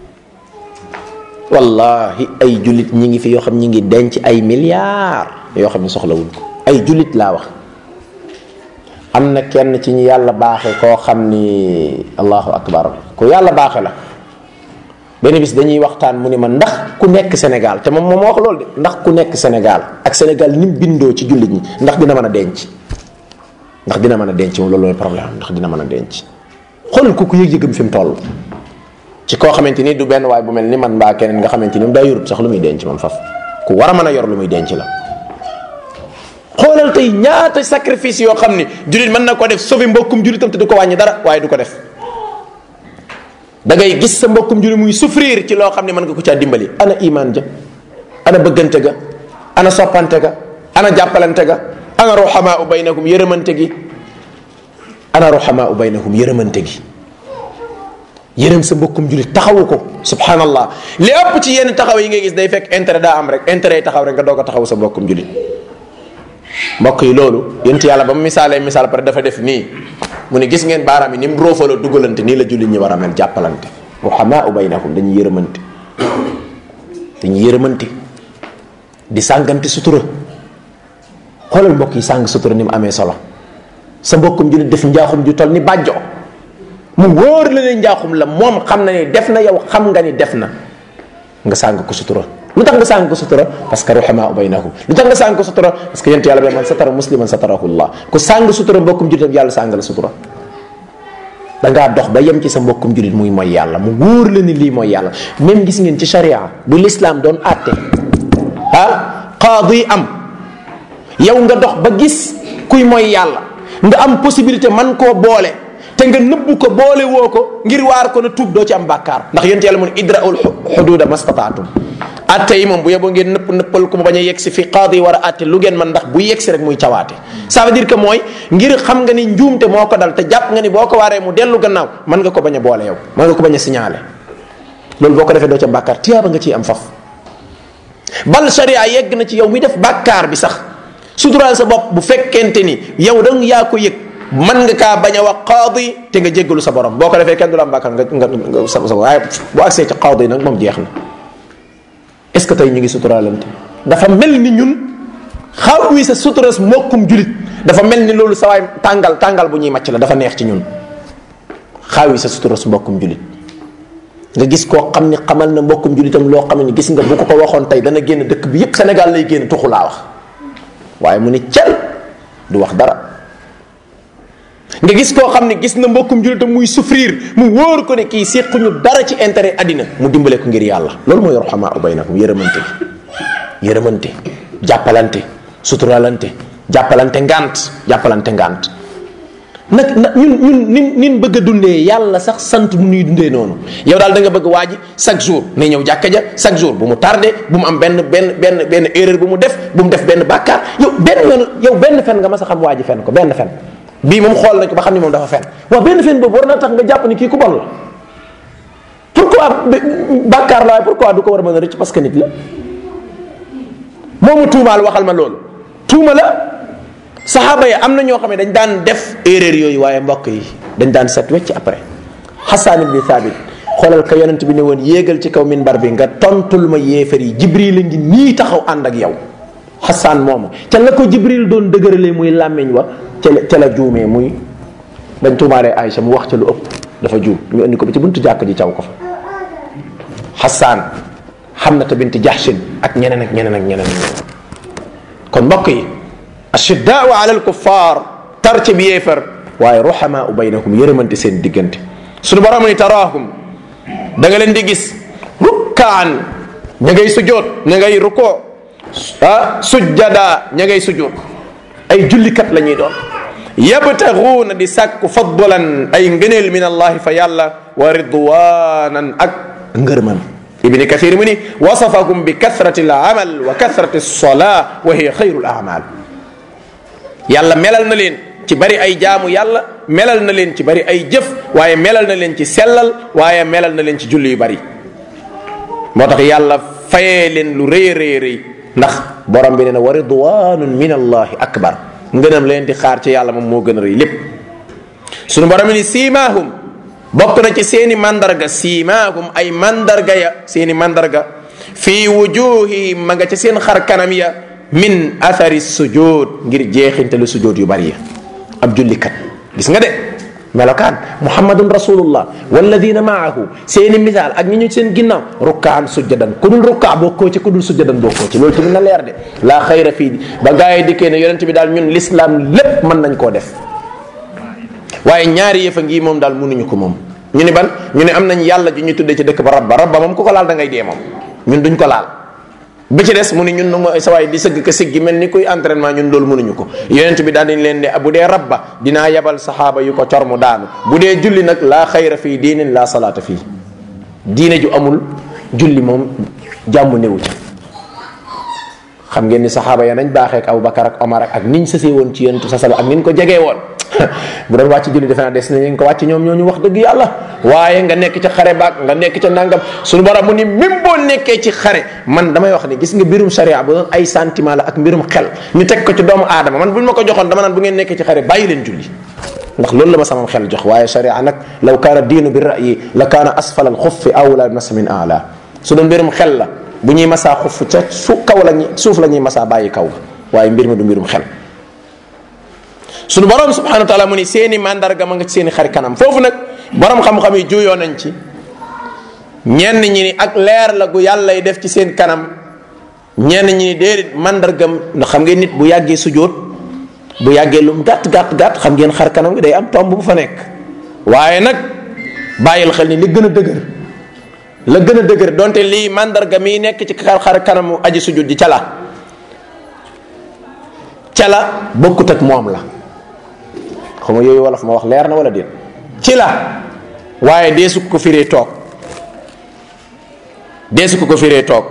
wallahi ay julit ñi ngi fi yoo xam ñi ngi denc ay milliards yoo xam ne soxlawuñ ko ay julit laa wax am na kenn ci ñu yàlla baaxe koo xam ni allahu akbar ku yàlla baaxe la benn bis dañuy waxtaan mu ni ma ndax ku nekk Sénégal te moom moom wax loolu de ndax ku nekk Sénégal ak Sénégal ni mu bindoo ci jullit ñi ndax dina mën a denc ndax dina mën a denc moom loolu mooy problème ndax dina mën a denc xoolal ku ku yëg-yëgam fi mu toll ci koo xamante ni du benn waay bu mel ni man mbaa keneen nga xamante ni daa yorut sax lu muy denc moom faf ku war a mën a yor lu muy denc la xoolal tey ñaata sacrifice yoo xam ni jullit mën na ko def sauver mbokkum jullitam te du ko wàññi dara waaye du ko def da ngay gis sa mbokkum jullit muy souffrir ci loo xam ne mën nga ko caa dimbali ana iman ja ana bëggante ga ana soppante ga ana jàppalante ga ana ruhamaa u baynahum yërëmante gi ana ruhamaa u baynahum yërëmante gi yërëm sa mbokkum jullit taxawu ko subhanallah li ëpp ci yenn taxaw yi ngay gis day fekk intérêt daa am rek intérêt yi taxaw rek nga doog a taxaw sa mbokkum jullit mbokk yi loolu yent yàlla ba mu misaalee misaal pare dafa def nii mu ne gis ngeen baaraam yi ni mu roofaloo dugalante nii la jullit ñi war a mel jàppalante ruhamaa baynahum dañuy yërëmante dañuy yërëmante di sàngante sutura xoolal mbokk yi sàng sutura ni mu amee solo sa mbokkum jullit def njaaxum ju toll ni bàjjo mu wóor la ne njaaxum la moom xam na ni def na yow xam nga ni def na nga sàng ko sutura lu tax nga sàng ko sutura parce que ruhamaa baynahum lu tax nga sàng ko sutura parce que yent yàlla bi man satara musliman satarahu llah ku sàng sutura mbokkum jullitam yàlla sàng la sutura da ngaa dox ba yem ci sa mbokkum jullit muy mooy yàlla mu wóor la ni lii mooy yàlla même gis ngeen ci sharia bu l'islam doon àtte ah qaadi am yow nga dox ba gis kuy mooy yàlla nga am possibilité man koo boole te nga nëbbu ko boole woo ko ngir waar ko na tuub doo ci am bàkkaar ndax yent yàlla mun idraul xududa mastataatum atte yi moom bu yeboo ngeen nëpp nëppal ko mu bañ a yegg si fi qaadi war a atte lu ngeen man ndax bu yegg si rek muy cawaate ça veut dire que mooy ngir xam nga ni njuumte moo ko dal te jàpp nga ni boo ko waaree mu dellu gannaaw mën nga ko bañ a boole yow mën nga ko bañ a signalé loolu boo ko defee doo ca bàkkaar tiyaaba nga ciy am faf bal sharia yegg na ci yow mi def bàkkaar bi sax suturaal sa bopp bu fekkente ni yow dang yaa ko yëg mën nga kaa bañ a wax qaadi te nga jéggalu sa borom boo ko defee kenn du la am bàkkaar nga nga nga sa sa waaye bu agsee ci qaadi nag moom jeex na est-ce que tey ñu ngi suturaalante dafa mel ni ñun xaw wi sa suturas mbokkum julit dafa mel ni loolu sa waay tàngal tàngal bu ñuy màcc la dafa neex ci ñun xaawi sa suturas mbokkum julit nga gis koo xam ni xamal na mbokkum julitam loo xam ne gis nga bu ko ko waxoon tey dana génn dëkk bi yépp Sénégal lay génn tuxu laa wax waaye mu ni cel du wax dara nga gis koo xam ne gis na mbokkum julitam muy souffrir mu wóor ko ne kii séquñu dara ci intérêt àddina mu dimbale ko ngir yàlla loolu mooy raxamaa baynakum yërëmante bi yërëmante jàppalante suturalante jàppalante ngant jàppalante ngant nag nag ñun ñun nin nin bëgg a dundee yàlla sax sant mu nuy dundee noonu yow daal da nga bëgg waa ji chaque jour nay ñëw jàkka ja chaque jour bu mu tardé bu mu am benn benn benn benn erreur bu mu def bu mu def benn bàkkaar yow benn yoon yow benn fen nga mas a xam waa ji fen ko benn fen bii moom xool nañ ko ba xam ni moom dafa fen waaw benn fen boobu war na tax nga jàpp ni kii ku bon la pourquoi bàkkaar la waaye pourquoi du ko war a mën a rëcc parce que nit la moomu tuumaal waxal ma loolu tuuma la saxaaba yi am na ñoo xam ne dañ daan def erreur yooyu waaye mbokk yi dañ daan set wecc après xasaan ibni thabit xoolal ka yonent bi ne woon yéegal ci kaw minbar bi nga tontul ma yéefar yi jibril a ngi nii taxaw ànd ak yow xasaan moomu ca la ko jibril doon dëgëralee muy làmmiñ wa ca la ca la juumee muy dañ tuumaalee Aïcha mu wax ca lu ëpp dafa juum ñu indi ko ba ci buntu jàkk ji caw ko fa xasaan Hamnata bint Jahshin ak ñeneen ak ñeneen ak ñeneen ak ñeneen kon mbokk yi ashiddaau ala alkuffar tar ci bi yéefar waaye ruhamaau baynahum yërëmante seen diggante suñu borom ni taraahum da nga leen di gis rukkaan ña ngay sujoot ña ngay rukoo ah sujjada ña ngay sujoot ay jullikat la ñuy doon yabtaxuuna di sàkku fadlan ay ngëneel min allahi fa yàlla wa ridwanan ak ngërman ibni kathir mu ni wasafakum bi kathrati alamal wa kathrati alsola wa hiya xayru alamal yàlla melal na leen ci bari ay jaamu yàlla melal na leen ci bari ay jëf waaye melal na leen ci sellal waaye melal na leen ci julli yu bari moo tax yàlla fayee leen lu rëy rëy rëy ndax borom bi nee na wa ridwanun min allahi akbar ngënam leen di xaar ci yàlla moom moo gën a rëy lépp sunu borom ni siimaahum bokk na ci seeni mandarga siimaahum ay mandarga ya seeni mandarga fii wujuhihim ma nga ca seen xar kanam ya min athari sujud ngir jeexintalu sujud yu bari ya ab jullikat gis nga de melokaan muhammadun rasulullah walladina maahu seeni misaal ak ñi ñu seen ginnaaw rukkaan sujjadan ku dul rukkaa bokkoo ci ku dul sujjadan bokkoo ci loolu tamit na leer de laa xayra fii ba gaa yi dikkee ne yonent bi daal ñun l'islam lépp mën nañ koo def waaye ñaari yëfa ngi moom daal mënuñu ko moom ñu ni ban ñu ne am nañ yàlla ju ñu tuddee ci dëkk ba rabba rabba moom ku ko laal da ngay dee moom ñun duñ ko laal bi ci des mu ni ñun nag sa waay di sëgg ka siggi mel ni kuy entraînement ñun loolu mënuñu ko yonent bi daal dañ leen ne bu dee rabba dinaa yebal saxaaba yu ko cor mu daanu bu dee julli nag laa xayra fii diinin laa salaata fii diine ju amul julli moom jàmm newu ca xam ngeen ni saxaaba ya nañ baaxee ak Abubakar ak Omar ak niñ sësee woon ci yonent sa sala ak niñ ko jegee woon bu doon wàcc julli defe naa des nañ ko wàcc ñoom ñoo ñu wax dëgg yàlla waaye nga nekk ca xare baak nga nekk ca nangam suñu borom mu ni même boo nekkee ci xare man damay wax ni gis nga mbirum sharia bu doon ay sentiment la ak mbirum xel ñu teg ko ci doomu aadama man buñ ma ko joxoon dama naan bu ngeen nekkee ci xare bàyyi leen julli ndax loolu la ma sama xel jox waaye sharia nag law kaana diinu bi ra'yi la kaana asfal al xuffi awla masa min ala su doon mbirum xel la bu ñuy masaa xuff ca su kaw la ñuy suuf la ñuy masaa bàyyi kaw waaye mbir mi du mbirum xel sunu borom subhanahu wa taala mu ni seeni mandarga ma nga ci seeni xari kanam foofu nag borom xam-xam yi juyoo nañ ci ñenn ñi ni ak leer la gu yàlla def ci seen kanam ñenn ñi ni déedéet mandargam ndax xam ngeen nit bu yàggee sujjóot bu yàggee lum gàtt gàtt gàtt xam ngeen xar kanam gi day am tomb bu fa nekk waaye nag bàyyil xel ni li gën a dëgër la gën a dëgër donte lii mandarga mii nekk ci xar xar kanamu aji sujjóot ji cala cala bokkut ak moom la xam nga yooyu wolof ma wax leer na wala déet ci la waaye deesu ko firee toog deesu ko ko firee toog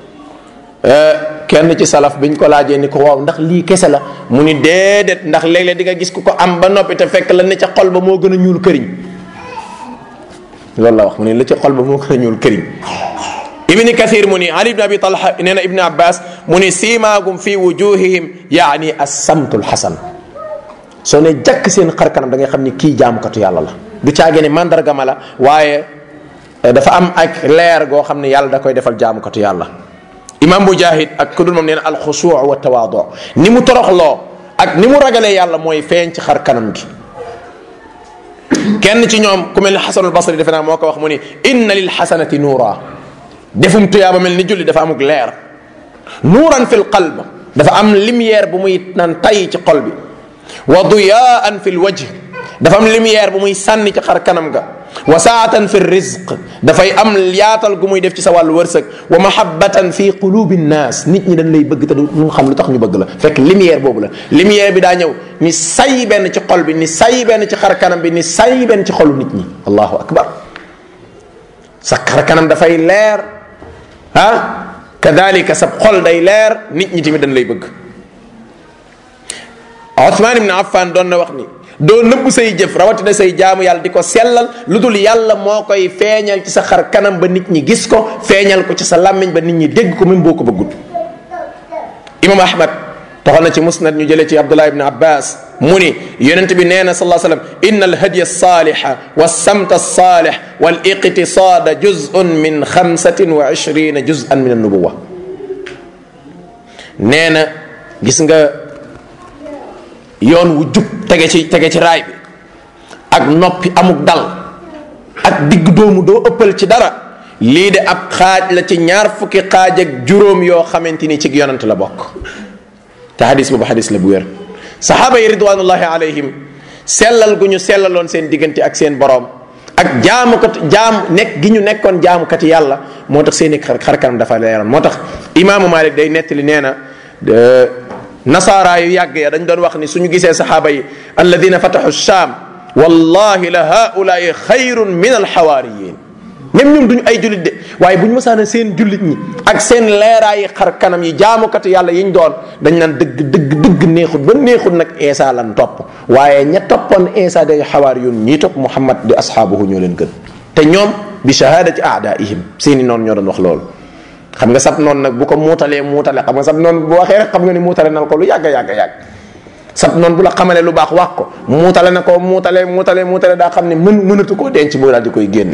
kenn ci salaf biñ ko laajee ni ko waaw ndax lii kese la mu ni déedéet ndax léeg-léeg di nga gis ku ko am ba noppi te fekk la ne ca xol ba moo gën a ñuul këriñ loolu la wax mu ne la ca xol ba moo gën a ñuul këriñ ibni kathir mu ni ali ibn abi talha nee na ibni abbas mu ni siimaagum fi wujuhihim yaani assamtu lxasan soo ne jàkk seen xar kanam da ngay xam ni kii jaamukatu yàlla la du caage ne mandarga ma la waaye dafa am ak leer goo xam ne yàlla da koy defal jaamukatu yàlla imam mujahid ak ku dul moom nee na alxusuu wa tawaadu ni mu toroxloo ak ni mu ragalee yàlla mooy feeñ ci xar kanam gi kenn ci ñoom ku mel ni xasanul basri defe naa moo ko wax mu ni inna lil xasanati nuura defum tuyaaba mel ni julli dafa amuk leer nuuran fi l qalb dafa am lumière bu muy naan tay ci xol bi wa duyaan fi l wajh dafa am lumière bu muy sànni ci xar kanam ga wa saatan fi rizq dafay am yaatal gu muy def ci sa wàllu wërsëg wa mahabbatan fi qulubi nnaas nit ñi dañ lay bëgg te du ñu xam lu tax ñu bëgg la fekk lumière boobu la lumière bi daa ñëw ni say benn ci xol bi ni say benn ci xar kanam bi ni say benn ci xolu nit ñi allahu akbar sa xar kanam dafay leer ah kadalika sa xol day leer nit ñi tamit dañ lay bëgg Othman ibn Affan doon na wax ni doo nëbb say jëf rawatina say jaamu yàlla di ko sellal lu dul yàlla moo koy feeñal ci sa xar kanam ba nit ñi gis ko feeñal ko ci sa làmmiñ ba nit ñi dégg ko même boo ko bëggul imam ahmad toxal na ci musnad ñu jëlee ci abdullah ibn abbas mu ni yonent bi nee na salaa sallam inna alhadiya alsaliha walsamta alsalih waliqtisada juzun min xamsatin wa ishrina juzan min annubuwa nee na gis nga yoon wu jub tege ci tege ci raay bi ak noppi amuk dal ak digg doomu doo ëppal ci dara lii de ab xaaj la ci ñaar fukki xaaj ak juróom yoo xamante ni ci yonant la bokk te hadis boobu hadis la bu wér saxaaba yi ridwanullahi alayhim sellal gu ñu sellaloon seen diggante ak seen boroom ak jaamukat jaam nekk gi ñu nekkoon jaamukati yàlla moo tax seen i xar xar kanam dafa leeroon moo tax imaamu Malik day nettali nee na nasaaraa yu yàgg ya dañ doon wax ni suñu gisee saxaaba yi alladina fataxu shaam wallahi la haulaai xayrun min alxawaariyin même ñoom duñu ay jullit de waaye bu ñu mësaana seen jullit ñi ak seen leeraayi xar kanam yi jaamukatu yàlla yiñ doon dañ naan dëgg dëgg dëgg neexut ba neexut nag Isa lan topp waaye ña toppoon Isa day xawaariyun ñii topp Muhammad di ashaabuhu ñoo leen gën te ñoom bi shahadati aadaihim seeni noonu ñoo doon wax loolu xam nga sab noonu nag bu ko muutalee muutale xam nga sab noonu bu waxee rek xam nga ni muutale na ko lu yàgg yàgg yàgg sab noonu bu la xamalee lu baax wax ko muutale na ko muutale muutale muutale daa xam ne mën mënatu koo denc boo daal di koy génne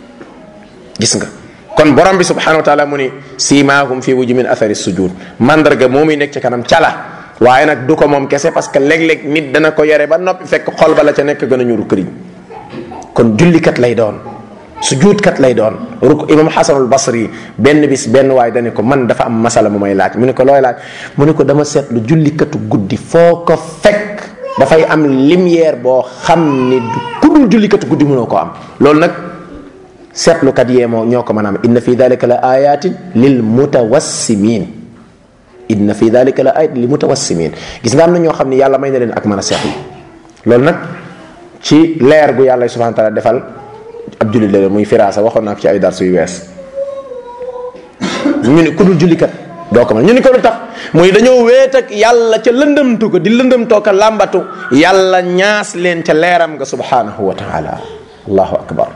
gis nga kon borom bi subhanahu wa taala mu ni siimaahum fi wuju min athari sujud mandarga moo muy nekk ci kanam cala waaye nag du ko moom kese parce que léeg-léeg nit dana ko yore ba noppi fekk xol ba la ca nekk gën a ñuru këriñ kon jullikat lay doon sujuudkat lay doon ruk imam xasanul basri benn bis benn waay dane ko man dafa am masala mu may laaj mu ne ko looy laaj mu ne ko dama seetlu jullikatu guddi foo ko fekk dafay am lumière boo xam ni ku dul jullikatu guddi mënoo ko am loolu nag seetlukat yee moo ñoo ko mën a am inna fi dalika la ayatin lil mutawassimin inna fi dalika la ayatin lil mutawassimin gis nga am na ñoo xam ni yàlla may na leen ak mën a seetlu loolu nag ci leer gu yàlla subhanahu wa taala defal ab jullit la muy firaasa waxoon naa ko ci ay dar suy wees ñu ne ku dul jullikat doo ko mën ñu ni ko lu tax muy dañoo weet ak yàlla ca lëndëmtu ko di lëndëmtoo ko làmbatu yàlla ñaas leen ca leeram nga subhanahu wa taala allahu akbar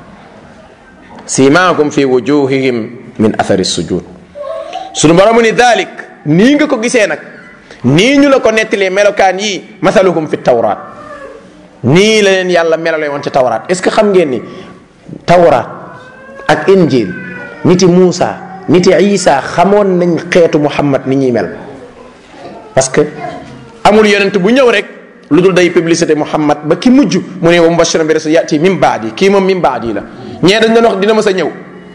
simaakum fi wujuhihim min athari sujud sunu borom ni dalik nii nga ko gisee nag nii ñu la ko nettalee melokaan yii mathaluhum fi tawraat nii la leen yàlla melale woon ci tawraat est ce que xam ngeen ni tawraat ak injil niti Muusa niti Isa xamoon nañ xeetu Muhammad ni ñuy mel parce que amul yonent bu ñëw rek lu dul day publicité Muhammad ba ki mujj mu ne wa mubashiran bi rasul yati min baadi kii moom min baadi la ñee dañ doon wax dina ma sa ñëw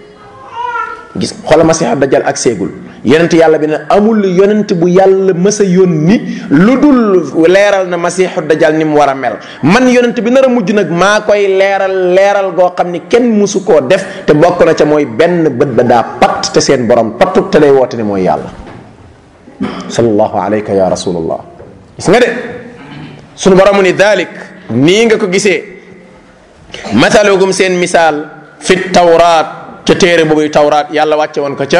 gis xoola masiha dajjal ak seegul yonent yàlla bi ne amul yonent bu yàlla mës a yónni lu dul leeral na masiixu dajjal ni mu war a mel man yonent bi nar a mujj nag maa koy leeral leeral goo xam ni kenn musu koo def te bokk na ca mooy benn bët ba daa patt te seen borom pattut te lay woote ne mooy yàlla sallallahu alayka ya rasulallah gis nga de sunu borom ni dalik nii nga ko gisee mathalugum seen misaal fi tawraat ca téere boobu tawraat yàlla wàcce woon ko ca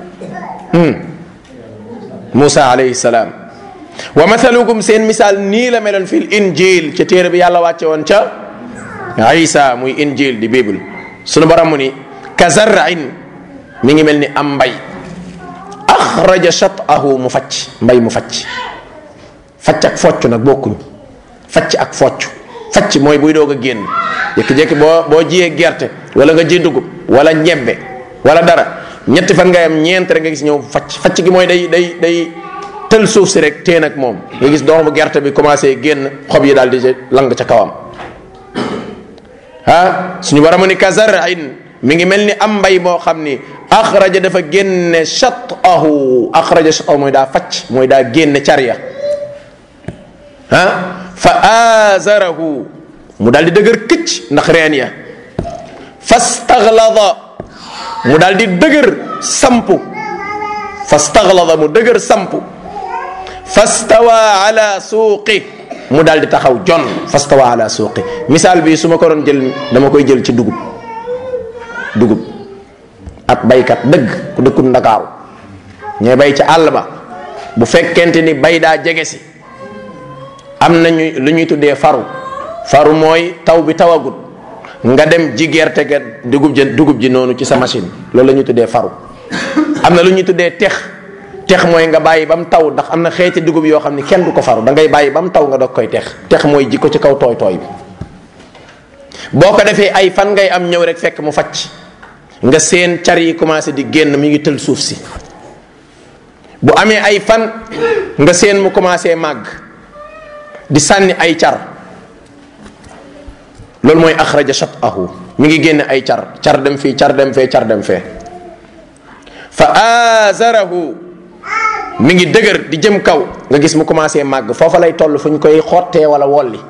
Moussa alayhi salaam wa mathalukum seen misaal nii la meloon fil injil ca téere bi yàlla wàcce woon ca Isa muy injil di bible sunu borom mu ni ka zarrain mi ngi mel ni am mbay axraja shatahu mu facc mbay mu facc facc ak focc nag bokkuñ facc ak focc facc mooy buy doog a génn jékki-jékki boo boo jiyee gerte wala nga ji dugub wala ñebbe wala dara ñetti fan ngay am ñeent rek nga gis ñëw facc facc gi mooy day day day tël suuf si rek teen ak moom nga gis doomu gerte bi commencé génn xob yi daal di lang ca kawam ah suñu war a ni kazarain mi ngi mel ni am mbay moo xam ni axraja dafa génne shatahu axraja shatahu mooy daa facc mooy daa génne carya ah fa azarahu mu daal di dëgër këcc ndax reen ya fastaglada mu daal di dëgër sampu fastaglada mu dëgër sampu fastawa ala suuqi mu daal di taxaw jon fastawa ala suuqi misaal bi su ma ko doon jël dama koy jël ci dugub dugub ab baykat dëgg ku dëkkul ndakaaru ñooy bay ci àll ba bu fekkente ni bay daa jege si am nañu lu ñuy tuddee faru faru mooy taw bi tawagut nga dem ji gerte ga dugub ji dugub ji noonu ci sa machine loolu la ñuy tuddee faru am na lu ñuy tuddee tex tex mooy nga bàyyi ba mu taw ndax am na xeeti dugub yoo xam ni kenn du ko faru da ngay bàyyi ba mu taw nga doog koy tex tex mooy ji ko ci kaw tooy tooy bi boo ko defee ay fan ngay am ñëw rek fekk mu facc nga seen car yi commencé di génn mi ngi tël suuf si bu amee ay fan nga seen mu commencé màgg di sànni ay car loolu mooy axraja shatahu mi ngi génn ay car car dem fii car dem fee car dem fee fa azarahu mi ngi dëgër di jëm kaw nga gis mu commencé màgg foofa lay toll fu ñu koy xottee wala wolli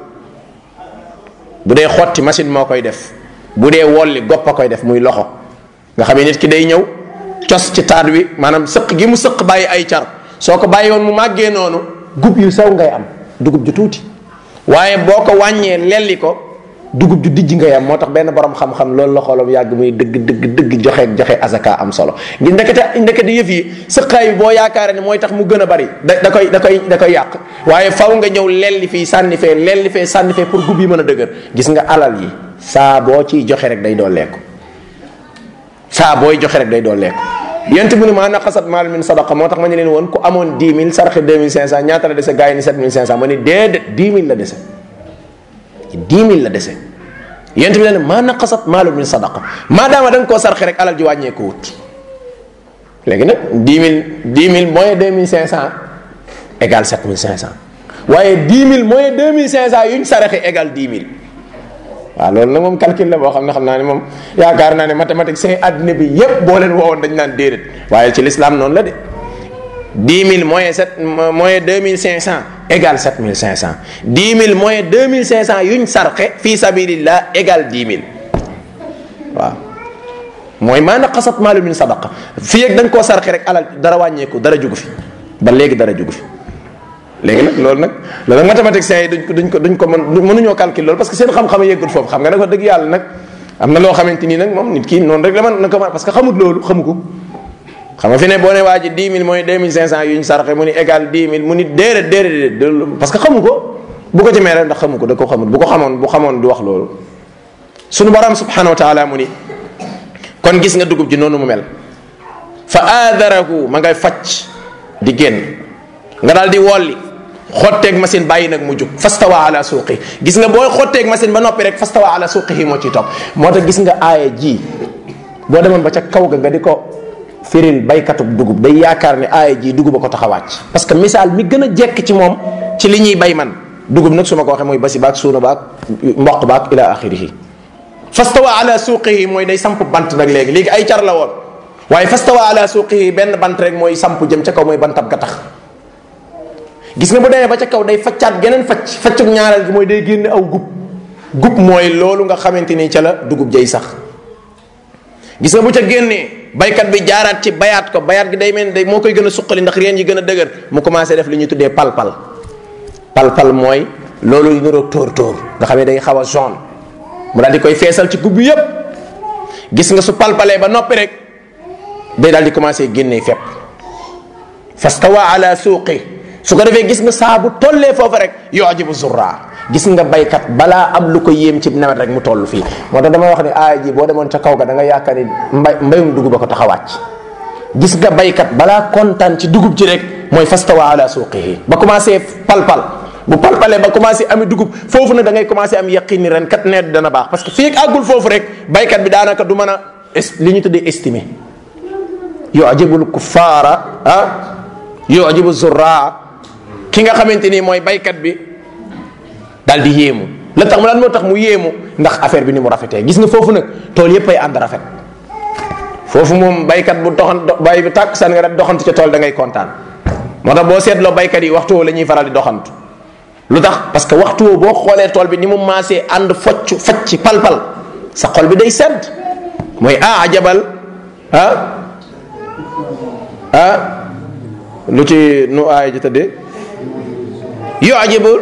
bu dee xotti machine moo koy def bu dee wolli gopp a koy def muy loxo nga xam ne nit ki day ñëw cos ci taat wi maanaam sëq gi mu sëq bàyyi ay car soo ko bàyyi woon mu màggee noonu gub yu sew ngay am dugub ju tuuti waaye boo ko wàññee lelli ko dugub ju dijj ngay am moo tax benn borom xam-xam loolu la xoolam yàgg muy dëgg dëgg dëgg joxe joxe azaka am solo ngi ndekete ndekete yëf yi sëqaay bi boo yaakaare ne mooy tax mu gën a bari da da koy da koy da koy yàq waaye faw nga ñëw lelli fii sànni fee lelli fee sànni fee pour gub yi mën a dëgër gis nga alal yi saa boo ciy joxe rek day dooleeku saa booy joxe rek day dooleeku yent bu ne maa naqasat maal min sadaqa moo tax ma ne leen woon ku amoon 10 000 sarxe 2500 ñaata la dese gars yi ni 7500 ma ne déedéet 10 000 la dese 10 000 la dese yent bi ne maa naqasat maalu min sadaqa maadaama da nga koo sarxe rek alal ji wàññeeku wut léegi nag 10 000 10 000 moins 2500 égale 7500 waaye 10 000 moins 2500 yuñ saraxe égale 10 000 waaw loolu nag moom calcul la boo xam ne xam naa ne moom yaakaar naa ne mathématique seen àddina bi yépp boo leen woowoon dañ naan déedéet waaye ci l'islam noonu la de 10 000 moins 7 moins 2500 égale 7500 10 000 moins 2500 yuñ sarxe fii sabilillah égale 10 000 waaw mooy maa naqasat maalu min sadaqa fii ak da nga koo sarxe rek alal dara wàññeeku dara jugu fi ba léegi dara jugu fi léegi nag loolu nag loolu nag mathématiciens yi duñ ko duñ ko duñ ko mën mënuñoo calculer loolu parce que seen xam-xam yeggul foofu xam nga nag wax dëgg yàlla nag am na loo xamante nii nag moom nit ki noonu rek la man na ko parce que xamut loolu xamu ko xam nga fi ne boo ne waa ji 10 000 mooy 2500 yu ñu saraxe mu ni égal 10 000 mu ni déedéet déedéet déedéet parce que xamu ko bu ko ci meeree ndax xamu ko da ko xamut bu ko xamoon bu xamoon du wax loolu sunu borom subhanahu wa taala mu ni kon gis nga dugub ji noonu mu mel fa aadarahu ma ngay facc di génn nga daal di wolli xotteeg machine bàyyi nag mu jug fastawa ala suuqi gis nga booy xotteeg machine ba noppi rek fastawa ala suuqihi moo ciy topp moo tax gis nga aaya ji boo demoon ba ca kaw ga nga di ko firil baykatub dugub day yaakaar ne aaya ji dugub a ko tax a wàcc parce que misaal mi gën a jekk ci moom ci li ñuy bay man dugub nag su ma ko waxee mooy basi baak suuna baak mboq baak ila axirihi fastawa ala suuqihi mooy day samp bant nag léegi léegi ay car la woon waaye fastawa ala suuqihi benn bant rek mooy samp jëm ca kaw mooy bantab ga tax gis nga bu demee ba ca kaw day faccaat geneen facc faccuk ñaareel gi mooy day génne aw gub gub mooy loolu nga xamante ni ca la dugub jay sax gis nga bu ca génnee baykat bi jaaraat ci bayaat ko bayaat gi day mel day moo koy gën a suqali ndax reen yi gën a dëgër mu commencé def li ñuy tuddee palpal palpal mooy loolu yu niroog tóor tóor nga xam ne day xaw a jaune mu daal di koy feesal ci gub bi yépp gis nga su palpalee ba noppi rek day daal di commencé génnee fepp fastawa ala suuqi su ko defee gis nga saa bu tollee foofu rek yujibu zurra gis nga baykat balaa am lu ko yéem ci nawet rek mu toll fii moo tax damay wax ni aaya ji boo demoon ca kaw ga da nga yaakaar ni mbay mbayum dugub a ko tax a wàcc gis nga baykat balaa kontaan ci dugub ji rek mooy fastawa ala suuqihi ba commencé palpal bu palpalee ba commencé ami dugub foofu nag da ngay commencé am yaqin ni ren kat nawet dana baax parce que fii ak àggul foofu rek baykat bi daanaka du mën a li ñu tuddee estimé yujibul kuffaara ah yujibu zurraa ki nga xamante ni mooy baykat bi daal di yéemu la tax mu lan moo tax mu yéemu ndax affaire bi ni mu rafetee gis nga foofu nag tool yépp ay ànd rafet foofu moom baykat bu doxan bay bi tàkk san nga rek doxantu ca tool da ngay kontaan moo tax boo seetloo baykat yi waxtu woo la ñuy faral di doxantu lu tax parce que waxtu woo boo xoolee tool bi ni mu maasee ànd focc facc palpal sa xol bi day sedd mooy ah ajabal ah ah lu ci nu aay ji tëddee yu ajibul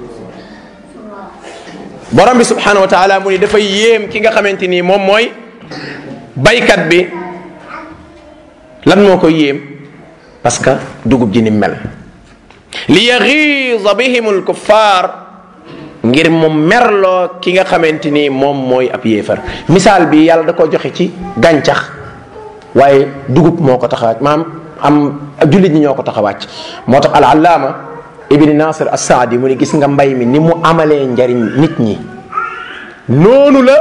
borom bi subhanahu wa taala mu ni dafay yéem ki nga xamante ni moom mooy baykat bi lan moo koy yéem parce que dugub ji ni mel li yaxiisa bihim alkuffar ngir mu merloo ki nga xamante ni moom mooy ab yéefar misaal bi yàlla da ko joxe ci gàncax waaye dugub moo ko tax a maam am jullit ñi ñoo ko tax a wàcc moo tax al allaama ibni nasir assaadi mu ni gis nga mbay mi ni mu amalee njariñ nit ñi noonu la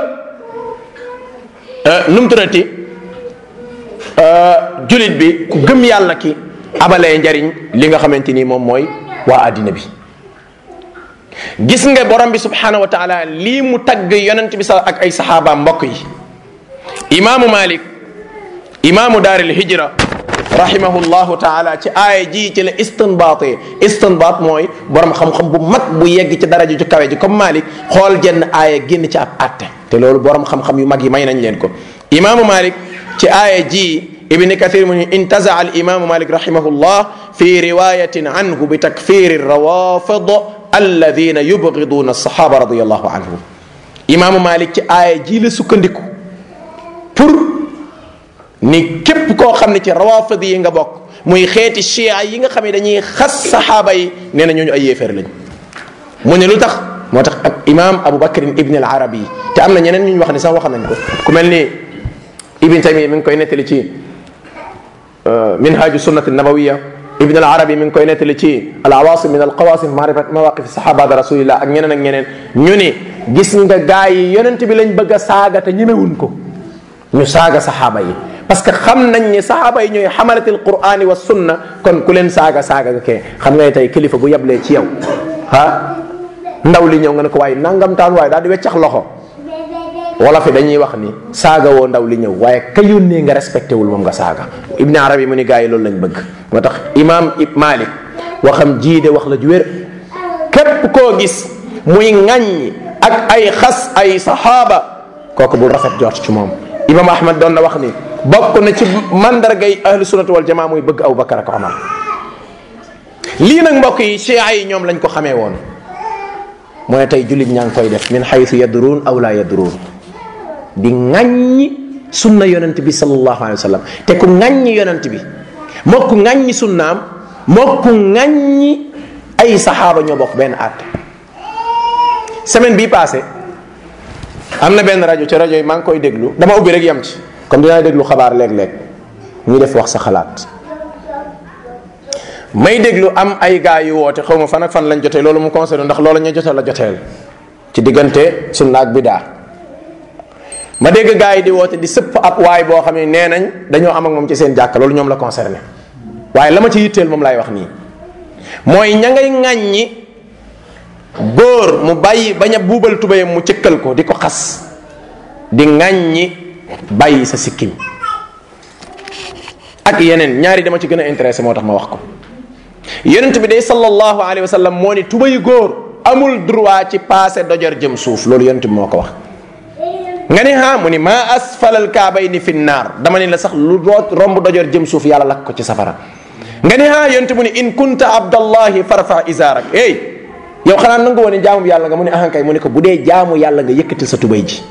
nu mu tuddati jullit bi ku gëm yàlla ki amalee njariñ li nga xamante ni moom mooy waa àddina bi gis nga borom bi subhanahu wa taala lii mu tagg yonent bi sa ak ay saxaabaam mbokk yi imaamu malik imaamu daaril hijra rahimahullahu taala ci aaya ji ci la istinbaatee istinbaat mooy borom xam-xam bu mag bu yegg ci daraja ju kawe ji comme Malik xool jenn aaya génn ci ab atte te loolu borom xam-xam yu mag yi may nañ leen ko imaamu Malik ci aaya ji ibni kathir mu ni intazaa al imaamu Malik rahimahullah fi riwayatin anhu bi takfiri rawafid alladina yubgiduna alsahaba radiallahu anhum imaamu Malik ci aaya ji la sukkandiku pour ni képp koo xam ne ci rawafid yi nga bokk muy xeeti chia yi nga xam ne dañuy xas saxaaba yi nee na ñooñu ay yéeféer lañ mu ne lu tax moo tax ak imam Abu Bakrin ibn al Arabi te am na ñeneen ñu ñu wax ne sax wax nañ ko ku mel ni Ibn Taymiya mi ngi koy nettali ci minhaju sunnati nabawiya Ibn al Arabi mi ngi koy nettali ci al awasim min al qawasim maarifat mawaqif sahaba rasulillah ak ñeneen ak ñeneen ñu ni gis nga gaa yi yonent bi lañ bëgg a saaga te ñemewuñ ko ñu saaga saxaaba yi parce que xam nañ ni saxaaba yi ñooy xamalati alqurani wa sunna kon ku leen saaga saaga nga kee xam nga ne tey kilifa bu yablee ci yow ah ndaw li ñëw nga ne ko waaye nangam taan waaye daal di weccax loxo wala fi dañuy wax ni saaga woo ndaw li ñëw waaye ka yónnee nga respecté wul moom nga saaga ibni arabi mu ni gars yi loolu lañ bëgg moo tax imam ib malik waxam jiide wax la ju wér képp koo gis muy ŋaññi ak ay xas ay saxaaba kooku bul rafet jot ci moom imam ahmad doon na wax ni bokk na ci mandargay ahlu sunnati wal jamaa muy bëgg abu bakar ak omar lii nag mbokk yi chia yi ñoom lañ ko xamee woon mu ne tey jullit ñaa ngi koy def min xaytu yadruun aw laa yadruun di ŋàññi sunna yonent bi sallallahu alayhi wa sallam te ku ŋàññi yonent bi moo ku ŋàññi sunnaam moo ku ŋàññi ay saxaaba ñoo bokk benn àtte semaine bii passé am na benn rajo ci rajo yi maa ngi koy déglu dama ubbi rek yam ci comme dinaa déglu xabaar léeg-léeg ñu def wax sa xalaat may déglu am ay gaa yu woote xaw ma fan ak fan lañ jotee loolu mu concerné ndax loolu ñu jotee la joteel ci diggante sunna ak bidaa ma dégg gaa yi di woote di sëpp ab waay boo xam ne nee nañ dañoo am ak moom ci seen jàkka loolu ñoom la concerné waaye la ma ci yitteel moom laay wax nii mooy ña ngay ŋàññi góor mu bàyyi bañ a buubal tubéyam mu cëkkal ko di ko xas di ŋàññi bàyyi sa sikkim ak yeneen ñaari dama ci gën a intéressé moo tax ma wax ko yonent bi day sallallahu alayhi wa sallam moo ni tubéy góor amul droit ci passé dojor jëm suuf loolu yonent bi moo ko wax nga ni ha mu ni maa asfalal kaabayni fi naar dama ni la sax lu root romb dojor jëm suuf yàlla lakk ko ci safara nga ni ha yonent mu ni in kunta abdallahi farfa izaarak hey yow xanaa nangu woon ne jaamu yàlla nga mu ne ahankay mu ne ko bu dee jaamu yàlla nga yëkkatil sa tubay ji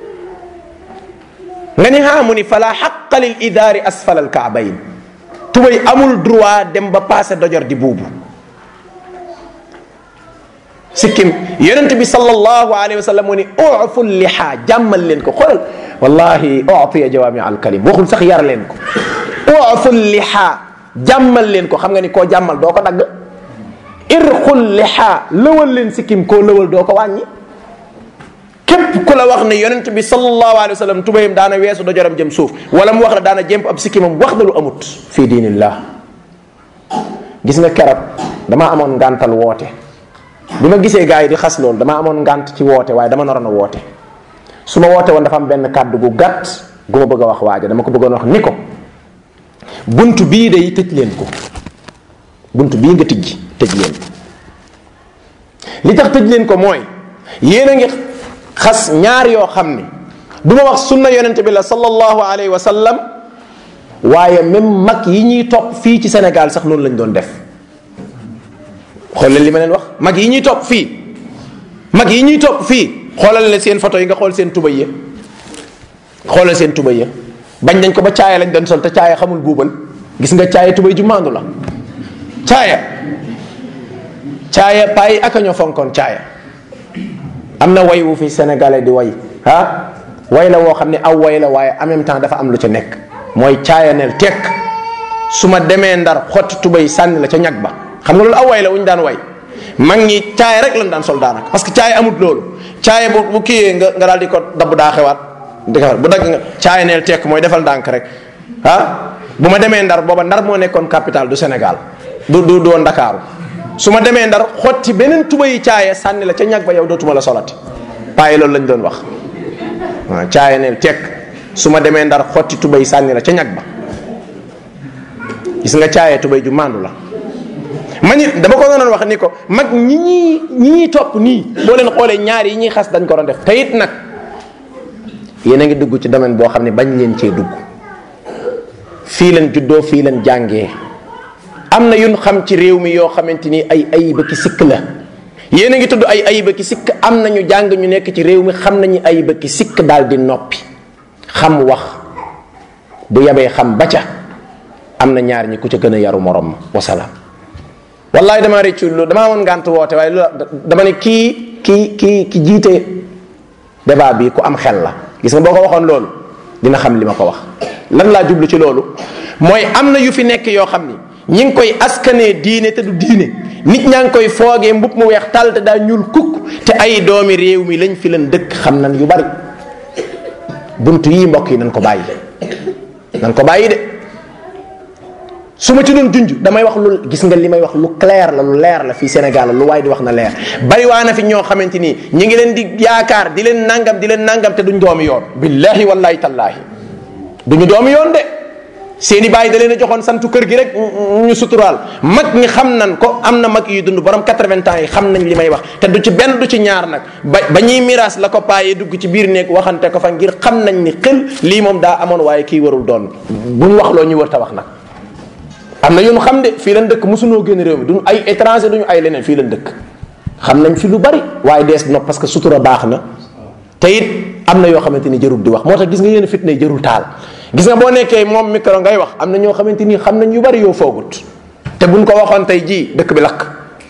nga ni haa mu ni fala xaqa lil idaari asfal al kaabayn tubay amul droit dem ba passé dojor di buubu sikkim yonent bi sallallahu alayhi wa sallam mu ni ufu liha jàmmal leen ko xoolal wallahi utiya jawaami al kalim waxul sax yar leen ko ufu liha jàmmal leen ko xam nga ni koo jàmmal doo ko dagg irqul liha lëwal leen sikkim koo lëwal doo ko wàññi képp ku la wax ne yonent bi sallallahu alayhi wa sallam tubayam daana weesu dojoram jëm suuf wala mu wax la daana jëmp ab sikkimam wax na lu amut fii diinillah gis nga keroog damaa amoon ngàntal woote bi ma gisee gars yi di xas loolu damaa amoon ngànt ci woote waaye dama naroon a woote su ma woote woon dafa am benn kàddu gu gàtt gu ma bëgg a wax waaja dama ko bëggoon wax ni ko bunt bii day tëj leen ko bunt bii nga tijji tëj leen ko li tax tëj leen ko mooy yéen a ngi xas ñaar yoo xam ni du ma wax sunna yonente bi la sallallahu alayhi wa sallam waaye même mag yi ñuy topp fii ci Sénégal sax noonu lañ doon def xool leen li ma leen wax mag yi ñuy topp fii mag yi ñuy topp fii xoolal leen seen photo yi nga xool seen tubay ya xoolal seen tubay ya bañ nañ ko ba caaya lañ doon sol te caaya xamul buubal gis nga caaya tubay ju maandu la caaya caaya payi aka ñoo fonkoon caaya am na way wu fi sénégalais di way ah way la woo xam ne aw way la waaye en même temps dafa am lu ca nekk mooy caayaneel tekk su ma demee ndar xotti tubay sànni la ca ñag ba xam nga loolu aw way la wu ñu daan way mag ñi caaya rek lañ daan sol daanaka parce que caaya amut loolu caaya bu bu kiyee nga nga daal di ko dabb daa xewaat di ko bu dagg nga caayaneel tekk mooy defal ndànk rek ah bu ma demee ndar booba ndar moo nekkoon capital du Sénégal du du doon Ndakaaru su ma demee ndar xotti beneen tubayi caaya sànni la ca ñag ba yow dootuma la solati paayi loolu lañ doon wax waaw caaya neel tekk su ma demee ndar xotti tubay sànni la ca ñag ba gis nga caaya tubay ju maandu la ma ni dama ko doon wax ni ko mag ñi ñi ñi ñuy topp nii boo leen xoolee ñaar yi ñuy xas dañ ko doon def te it nag yéen a ngi dugg ci domaine boo xam ne bañ leen cee dugg fii leen juddoo fii leen jàngee am na yun xam ci réew mi yoo xamante ni ay ayiba ki sikk la yéen a ngi tudd ay ayiba ki sikk am na ñu jàng ñu nekk ci réew mi xam nañu ayiba ki sikk daal di noppi xam wax bu yabee xam ba ca am na ñaar ñi ku ca gën a yaru morom wasalaam wallahi dama réccu lu dama amoon ngànt woote waaye lu dama ne kii kii kii ki jiite débat bi ku am xel la gis nga boo ko waxoon loolu dina xam li ma ko wax lan laa jublu ci loolu mooy am na yu fi nekk yoo xam ni ñi ngi koy askanee diine te du diine nit ñaa ngi koy foogee mbub mu weex tàll te daa ñuul kukk te ay doomi réew mi lañ fi leen dëkk xam nan yu bari bunt yii mbokk yi nan ko bàyyi nan ko bàyyi de su ma ci doon junj damay wax lu gis nga li may wax lu clair la lu leer la fii Sénégal lu waaye di wax na leer bari waa na fi ñoo xamante ni ñi ngi leen di yaakaar di leen nangam di leen nangam te duñ doomi yoon billahi wallahi tallahi duñu doomi yoon de seeni bàyyi da leen a joxoon santu kër gi rek ñu suturaal mag ñi xam nan ko am na mag yu dund borom 80 ans yi xam nañ li may wax te du ci benn du ci ñaar nag ba ba ñuy miraas la ko paayee dugg ci biir néeg waxante ko fa ngir xam nañ ni xel lii moom daa amoon waaye kii warul doon buñ wax loo ñu wër ta wax nag am na yoonu xam de fii lan dëkk mosunoo génn réew mi duñu ay étranger duñu ay leneen fii lan dëkk xam nañ fi lu bari waaye dees nopp parce que sutura baax na te it am na yoo xamante ni jërul di wax moo tax gis nga yéen fitna yi jërul taal gis nga boo nekkee moom micro ngay wax am na ñoo xamante ni xam nañ yu bari yoo foogut te buñ ko waxoon tey jii dëkk bi lakk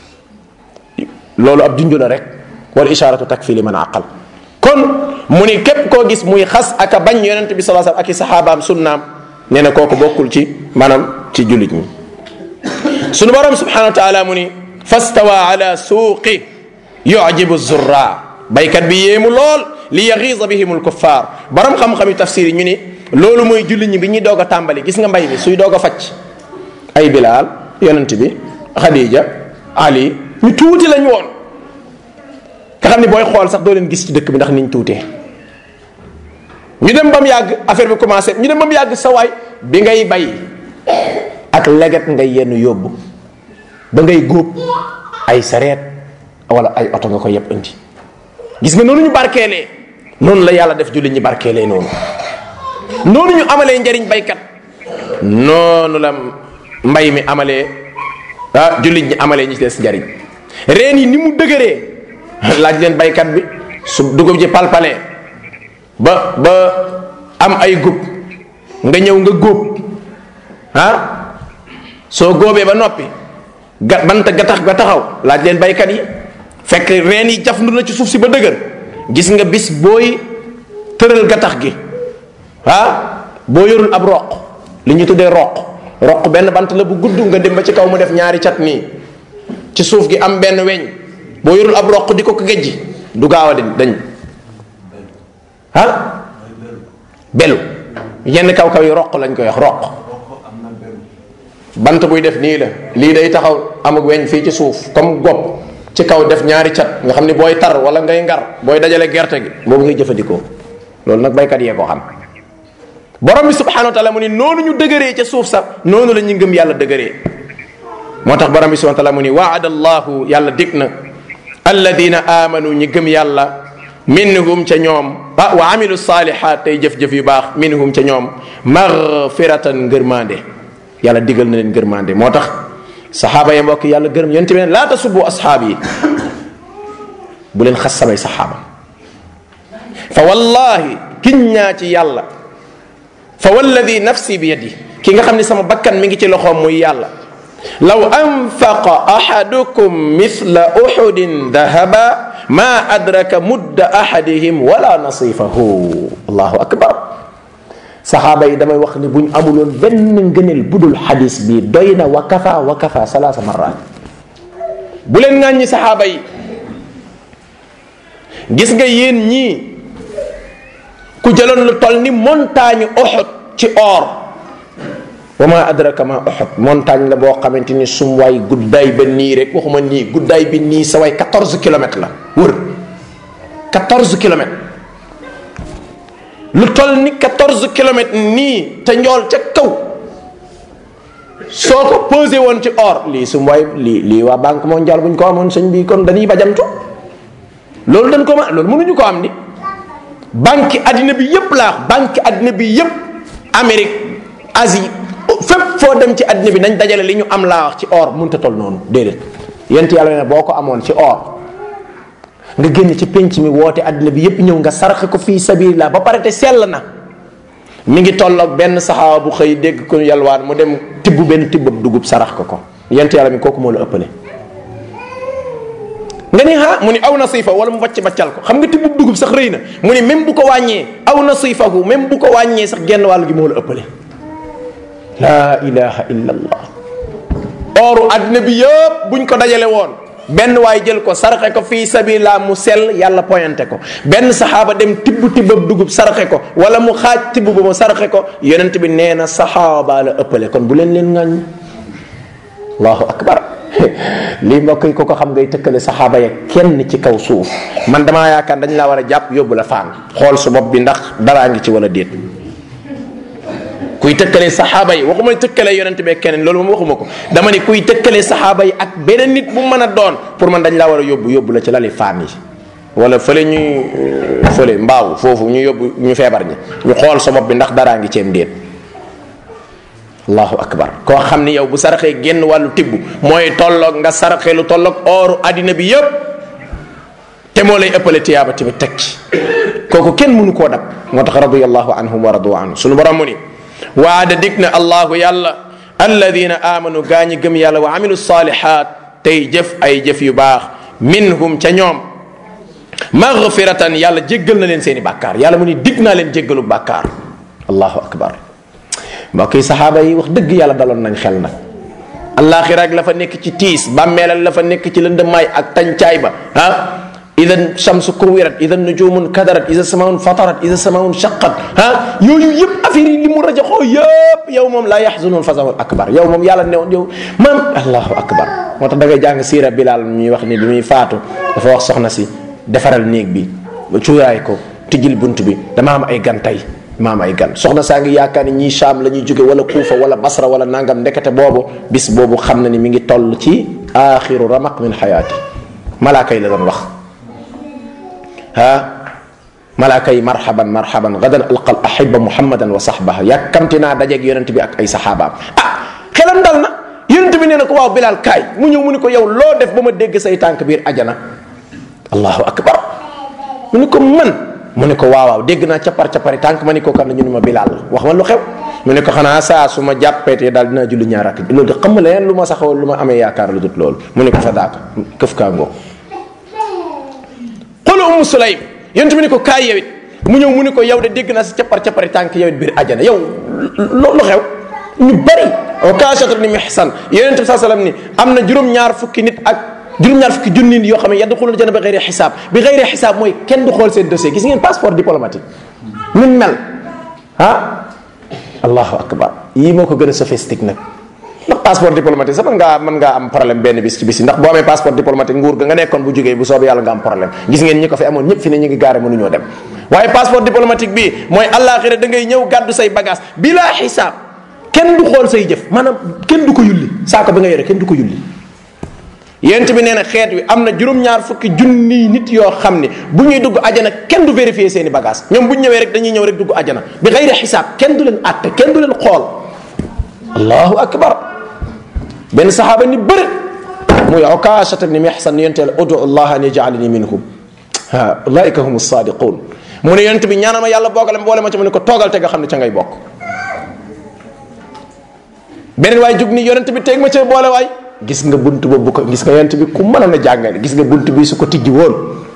loolu ab junju la rek wal isharatu takfi li man aqal kon mu ni képp koo gis muy xas ak a bañ yonent bi sallallahu alayhi wasallam ak i saxaabaam sunnaam nee na kooku bokkul ci maanaam ci jullit ñi sunu borom subhanahu wa taala mu ni fastawa ala suuqi yujibu zurra baykat bi yéemu lool li yaxiisa bihim alkuffar borom xam-xami tafsir yi ñu ni loolu mooy jullit ñi bi ñuy doog a tàmbali gis nga mbay mi suy doog a facc ay bilaal yonent bi xadija ali ñu tuuti lañ woon nga xam ni booy xool sax doo leen gis ci dëkk bi ndax niñ tuutee ñu dem ba mu yàgg affaire bi commencé ñu dem ba mu yàgg sa waay bi ngay bay ak leget ngay yenn yóbbu ba ngay góob ay sareet wala ay oto nga ko yëpp indi gis nga noonu ñu barkeelee noonu la yàlla def jullit ñi barkeelee noonu noonu ñu amalee njariñ baykat noonu la mbay mi amalee ah jullit ñi amalee ñi ci des njariñ reen yi ni mu dëgëree laaj leen baykat bi su dugub ji palpalee ba ba am ay gub nga ñëw nga góob ah soo góobee ba noppi ga bant ga tax ga taxaw laaj leen baykat yi fekk reen yi jafndu na ci suuf si ba dëgër gis nga bis booy tëral gattax gi ah boo yorul ab roq li ñu tuddee roq roq benn bant la bu gudd nga dem ba ci kaw mu def ñaari cat nii ci suuf gi am benn weñ boo yorul ab roq di ko ko gejji du gaaw a di dañ ah belu yenn kaw kaw yi roq lañ koy wax roq bant buy def nii la lii day taxaw amuk weñ fii ci suuf comme gopp ci kaw def ñaari cat nga xam ni booy tar wala ngay ngar booy dajale gerte gi boobu ngay jëfandikoo loolu nag baykat yee ko xam borom bi subhanahu wa taala mu ni noonu ñu dëgëree ca suuf sax noonu la ñu ngëm yàlla dëgëree moo tax borom bi subhanahu wa taala mu ni waada allahu yàlla dig na alladina amanu ñi gëm yàlla minhum ca ñoom ah wa amilu salihat tey jëf-jëf yu baax minhum ca ñoom magfiratan ngërmande yàlla digal na leen ngërmande moo tax saxaaba ya mbokk yàlla gërëm yonent bi ne laa tasubbu asxaab yi bu leen xas samay saxaaba fa wallahi kiñ ñaa ci yàlla fa walladi nafsi bi yadi ki nga xam ne sama bakkan mi ngi ci loxoom muy yàlla law anfaqa ahadukum mithla uhudin dahaba ma adraka mudda ahadihim wala nasifahu allahu akbar saxaaba yi damay wax ni buñ amuloon benn ngëneel budul xadis bi doy na wa kafa wa kafa salaasa marrat bu leen ŋàññi saxaaba yi gis nga yéen ñii ku jëloon lu toll ni montagne Uhud ci or wa ma adraka ma Uhud montagne la boo xamante ni sum waay guddaay ba nii rek waxuma nii guddaay bi nii sa waay 14 kilomètres la wër 14 kilomètres lu toll ni 14 kilomètres nii te njool ca kaw soo ko posé woon ci or lii sum waay lii lii waa banque mondiale bu ñu ko amoon sëñ bi kon dañuy bajantu loolu dañ ko ma loolu mënuñu ko am ni banque addina bi yépp laa banque addina bi yépp Amérique Asie fépp foo dem ci addina bi nañ dajale li ñu am laa wax ci or mënta toll noonu déedéet yent yàlla ne boo ko amoon ci or nga génn ci penc mi woote addina bi yépp ñëw nga saraxe ko fii sabilillah ba pare te sell na mi ngi tolloog benn saxaaba bu xëy dégg ko yalwaan mu dem tibb benn tibbab dugub sarax ko ko yent yàlla mi kooku moo la ëppale nga ni ha mu ni aw nasifa wala mu wàcc baccal ko xam nga tibbub dugub sax rëy na mu ni même bu ko wàññee aw nasifahu même bu ko wàññee sax genn wàllu gi moo la ëppale laa ilaha illa allah ooru addina bi yëpp buñ ko dajale woon benn waay jël ko saraxe ko fii sabila mu sell yàlla pointé ko benn saxaaba dem tibb tibbab dugub saraxe ko wala mu xaaj tibb ba mu saraxe ko yonent bi nee na saxaaba la ëppale kon bu leen leen ŋàññ allahu akbar lii mbokk yi ko ko xam ngay tëkkale saxaaba ya kenn ci kaw suuf man damaa yaakaar dañ laa war a jàpp yóbbu la faan xool su bopp bi ndax daraa ngi ci wala déet kuy tëkkale saxaaba yi waxuma tëkkale yonent bee keneen loolu moom waxuma ko dama ni kuy tëkkale saxaaba yi ak beneen nit bu mën a doon pour man dañ laa war a yóbbu yóbbu la ci lali faan yi wala fële ñuy fële mbaaw foofu ñu yóbbu ñu feebar ñi ñu xool sa bopp bi ndax daraa ngi ceem déet allahu akbar koo xam ni yow bu saraxee génn wàllu tibb mooy tolloog nga saraxee lu tolloog ooru addina bi yépp te moo lay ëppale tiyaaba tamit teg ci kooku kenn mënu koo dab moo tax radiallahu anhum wa radu anhu sunu borom mu ni waada dig na allahu yàlla alladina amanu gaa ñi gëm yàlla wa amilu salihat tey jëf ay jëf yu baax minhum ca ñoom magfiratan yàlla jéggal na leen seeni bàkkaar yàlla mu ni dig naa leen jéggalu bàkkaar allahu akbar mbokk yi saxaaba yi wax dëgg yàlla daloon nañ xel nag allaaxira ak la fa nekk ci tiis bàmmeelal la fa nekk ci lëndëmaay ak tàncaay ba ah ida shamsu kuwirat ida nujumun kadarat ida samaun fatarat ida samaun shaqat ah yooyu yëpp affaire yi li mu rajaxoo yëpp yow moom laa yaxzunun fasaul akbar yow moom yàlla newoon yow maam allahu akbar moo tax da ngay jàng siira bilal ñuy wax ni bi muy faatu dafa wax soxna si defaral néeg bi ba cuuraay ko tijjil bunt bi dama am ay gan tey maam ay gan soxna saa ngi yaakaar ni ñii Shaam la ñuy jóge wala Kuufa wala Basra wala nangam ndekete boobu bis boobu xam na ni mi ngi toll ci axiru ramaq min xayaati malaaka yi la doon wax ah malaaka yi marhaban marhaban gadan alqal ahiba muhammadan wa sahbaha yàkkamti naa dajeeg yonent bi ak ay saxaabaam ah xelam dal na yonent bi nee na ko waaw Bilaal kaay mu ñëw mu ni ko yow loo def ba ma dégg say tànk biir ajana allahu akbar mu ni ko man mu ne ko waaw waaw dégg naa capar capari tànk ma ni ko kan la ñu ne ma bilaal wax ma lu xew mu ne ko xanaa saa su ma jàppeetee daal dinaa julli ñaar rakk loolu de xam nga leen lu ma saxoo lu ma amee yaakaar lu dut loolu mu ne ko fa daaka këf kaa ngoo xoola umu sulaym yonent bi ni ko kaay yow it mu ñëw mu ni ko yow de dégg naa sa cappar cappari tànk yow it biir àjjana yow lu xew ñu bari Ukaasha ibn Mihsan yonent bi saa sallam ni am na juróom-ñaar fukki nit ak juróom-ñaar fukki junni nit yoo xam ne yadxuluna janna bi xayri xisaab bi xayri xisaab mooy kenn du xool seen dossier gis ngeen passeport diplomatique min mel ah allahu akbar yii moo ko gën a sophistique nag ndax passeport diplomatique sax mën ngaa mën ngaa am problème benn bis ci bis yi ndax boo amee passeport diplomatique nguur ga nga nekkoon bu jógee bu soobee yàlla nga am problème gis ngeen ñi ko fi amoon ñëpp fi ne ñu ngi gaare mënuñoo dem waaye passeport diplomatique bi mooy àllaaxira da ngay ñëw gàddu say bagage bila xisaab kenn du xool say jëf maanaam kenn du ko yulli saako bi nga yore kenn du ko yulli yent bi nee na xeet wi am na juróom-ñaar fukki junniy nit yoo xam ne bu ñuy dugg ajana kenn du vérifier seen i bagage ñoom bu ñu ñëwee rek dañuy ñëw rek dugg ajana bi xayri xisaab kenn du leen àtte kenn du leen xool allahu akbar benn saxaaba ni bëri muy Ukaasha ibn Mihsan yenteel udu allah an yajalani minhum ha ulaika hum sadiqun mu ne yent bi ñaanal ma yàlla boogale boole ma ci mu ne ko toogal te nga xam ne ca ngay bokk beneen waay jug ni yonent bi teeg ma ci boole waay gis nga bunt boobu ko gis nga yonent bi ku mënoon a jàngale gis nga bunt bi su ko tijji woon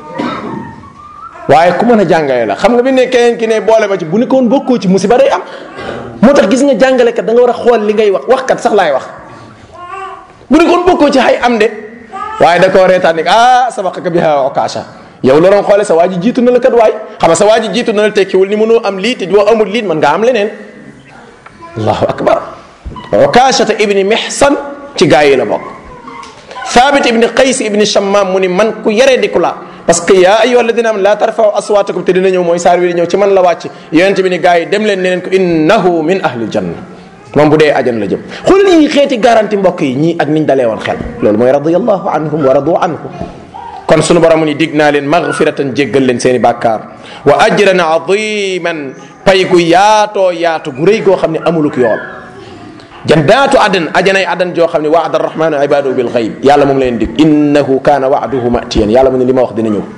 waaye ku mën a jàngale la xam nga bi ne keneen ki ne boole ma ci bu ne ko woon bokkoo ci musiba day am moo tax gis nga jàngalekat da nga war a xool li ngay wax waxkat sax laay wax bu ne ko woon bokkoo ci xay am de waaye da koo reetaan ni ah sabaqaka biha Ukaasha yow looloon xoole sa waa ji jiitu na la kat waay xam nga sa waa ji jiitu na la tekkiwul ni mënoo am lii te boo amul lii mën ngaa am leneen allahu akbar Ukaashata ibni Mihsan ci gaa yi la bokk Thabit ibni Qays ibni Shammam mu ni man ku yaree di ku la parce que yaa ayyuha alladina am la tarfau aswatakum te dina ñëw mooy saar wi di ñëw ci man la wàcc yonent bi ni gaa yi dem leen ne leen ko innahu min ahli janna moom bu dee ajan la jëm xool yi xeeti garanti mbokk yi ñii ak niñ dalee woon xel loolu mooy radiyallahu anhum wa radu anhu kon sunu borom ni dig naa leen magfiratan jéggal leen seen i bàkkaar wa ajran adiman pay gu yaatoo yaatu gu rëy goo xam ne amuluk yool jannaatu adan ajanay adan joo xam ne waada arrahmanu ibadahu bil xayb yàlla moom leen dig innahu kaana waaduhu matiyan yàlla mu ne li ma wax dina ñëw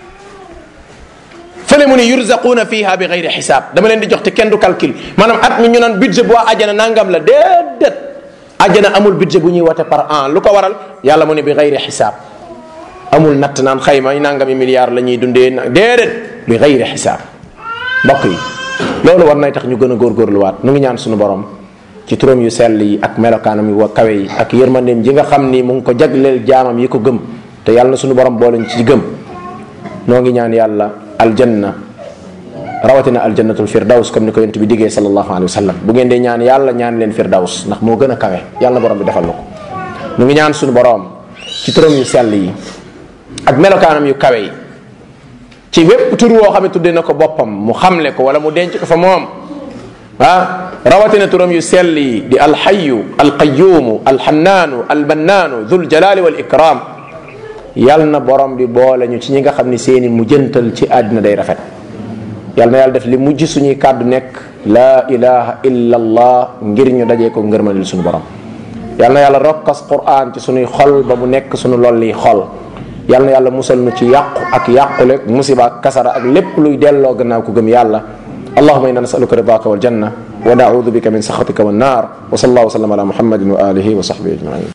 fële mu ne yurzaquuna fiha bi xayri xisaab dama leen di jox te kenn du calcul maanaam at mi ñu naan budget bu waa ajana nangam la déedéet ajana amul budget bu ñuy wote par an lu ko waral yàlla mu ne bi xayri xisaab amul natt naan xayma nangami milliards la ñuy dundee déedéet bi xayri xisaab mbokk yi loolu war nay tax ñu gën a góorgóorluwaat nu ngi ñaan suñu borom ci turam yu sell yi ak melokaanam yu wa kawe yi ak yërmandeem ji nga xam ni mu ngi ko jagleel jaamam yi ko gëm te yàlla na suñu borom boole ci gëm noo ngi ñaan yàlla aljanna rawatina aljannatul firdaws comme ni ko yonent bi diggee sallallahu alayhi wa sallam bu ngeen dee ñaan yàlla ñaan leen firdaws ndax moo gën a kawe yàlla na borom bi defal na ko nu ngi ñaan suñu borom ci turam yu sell yi ak melokaanam yu kawe yi ci wépp tur woo xam ne tuddee na ko boppam mu xamle ko wala mu denc ko fa moom ah rawatina turam yu sell yi di alxayu alqayumu alxannaanu albannaanu dul jalali wal ikram yal na borom bi boole ñu ci ñi nga xam ni seeni mu jëntal ci àddina day rafet yal na yàlla def li mujj suñuy kàddu nekk laa ilaha illa allah ngir ñu dajee ko ngërmalil suñu borom yal na yàlla rokkas quran ci suñuy xol ba mu nekk suñu lolli xol yal na yàlla musal nu ci yàqu ak yàqule musiba ak kasara ak lépp luy delloo gannaaw ko gëm yàlla allahuma inna nasaluka ridaka waljanna wa naudu bika min saxatika wannar wa sallallahu wa sallam ala muhammadin wa alihi wa sahbihi ajmain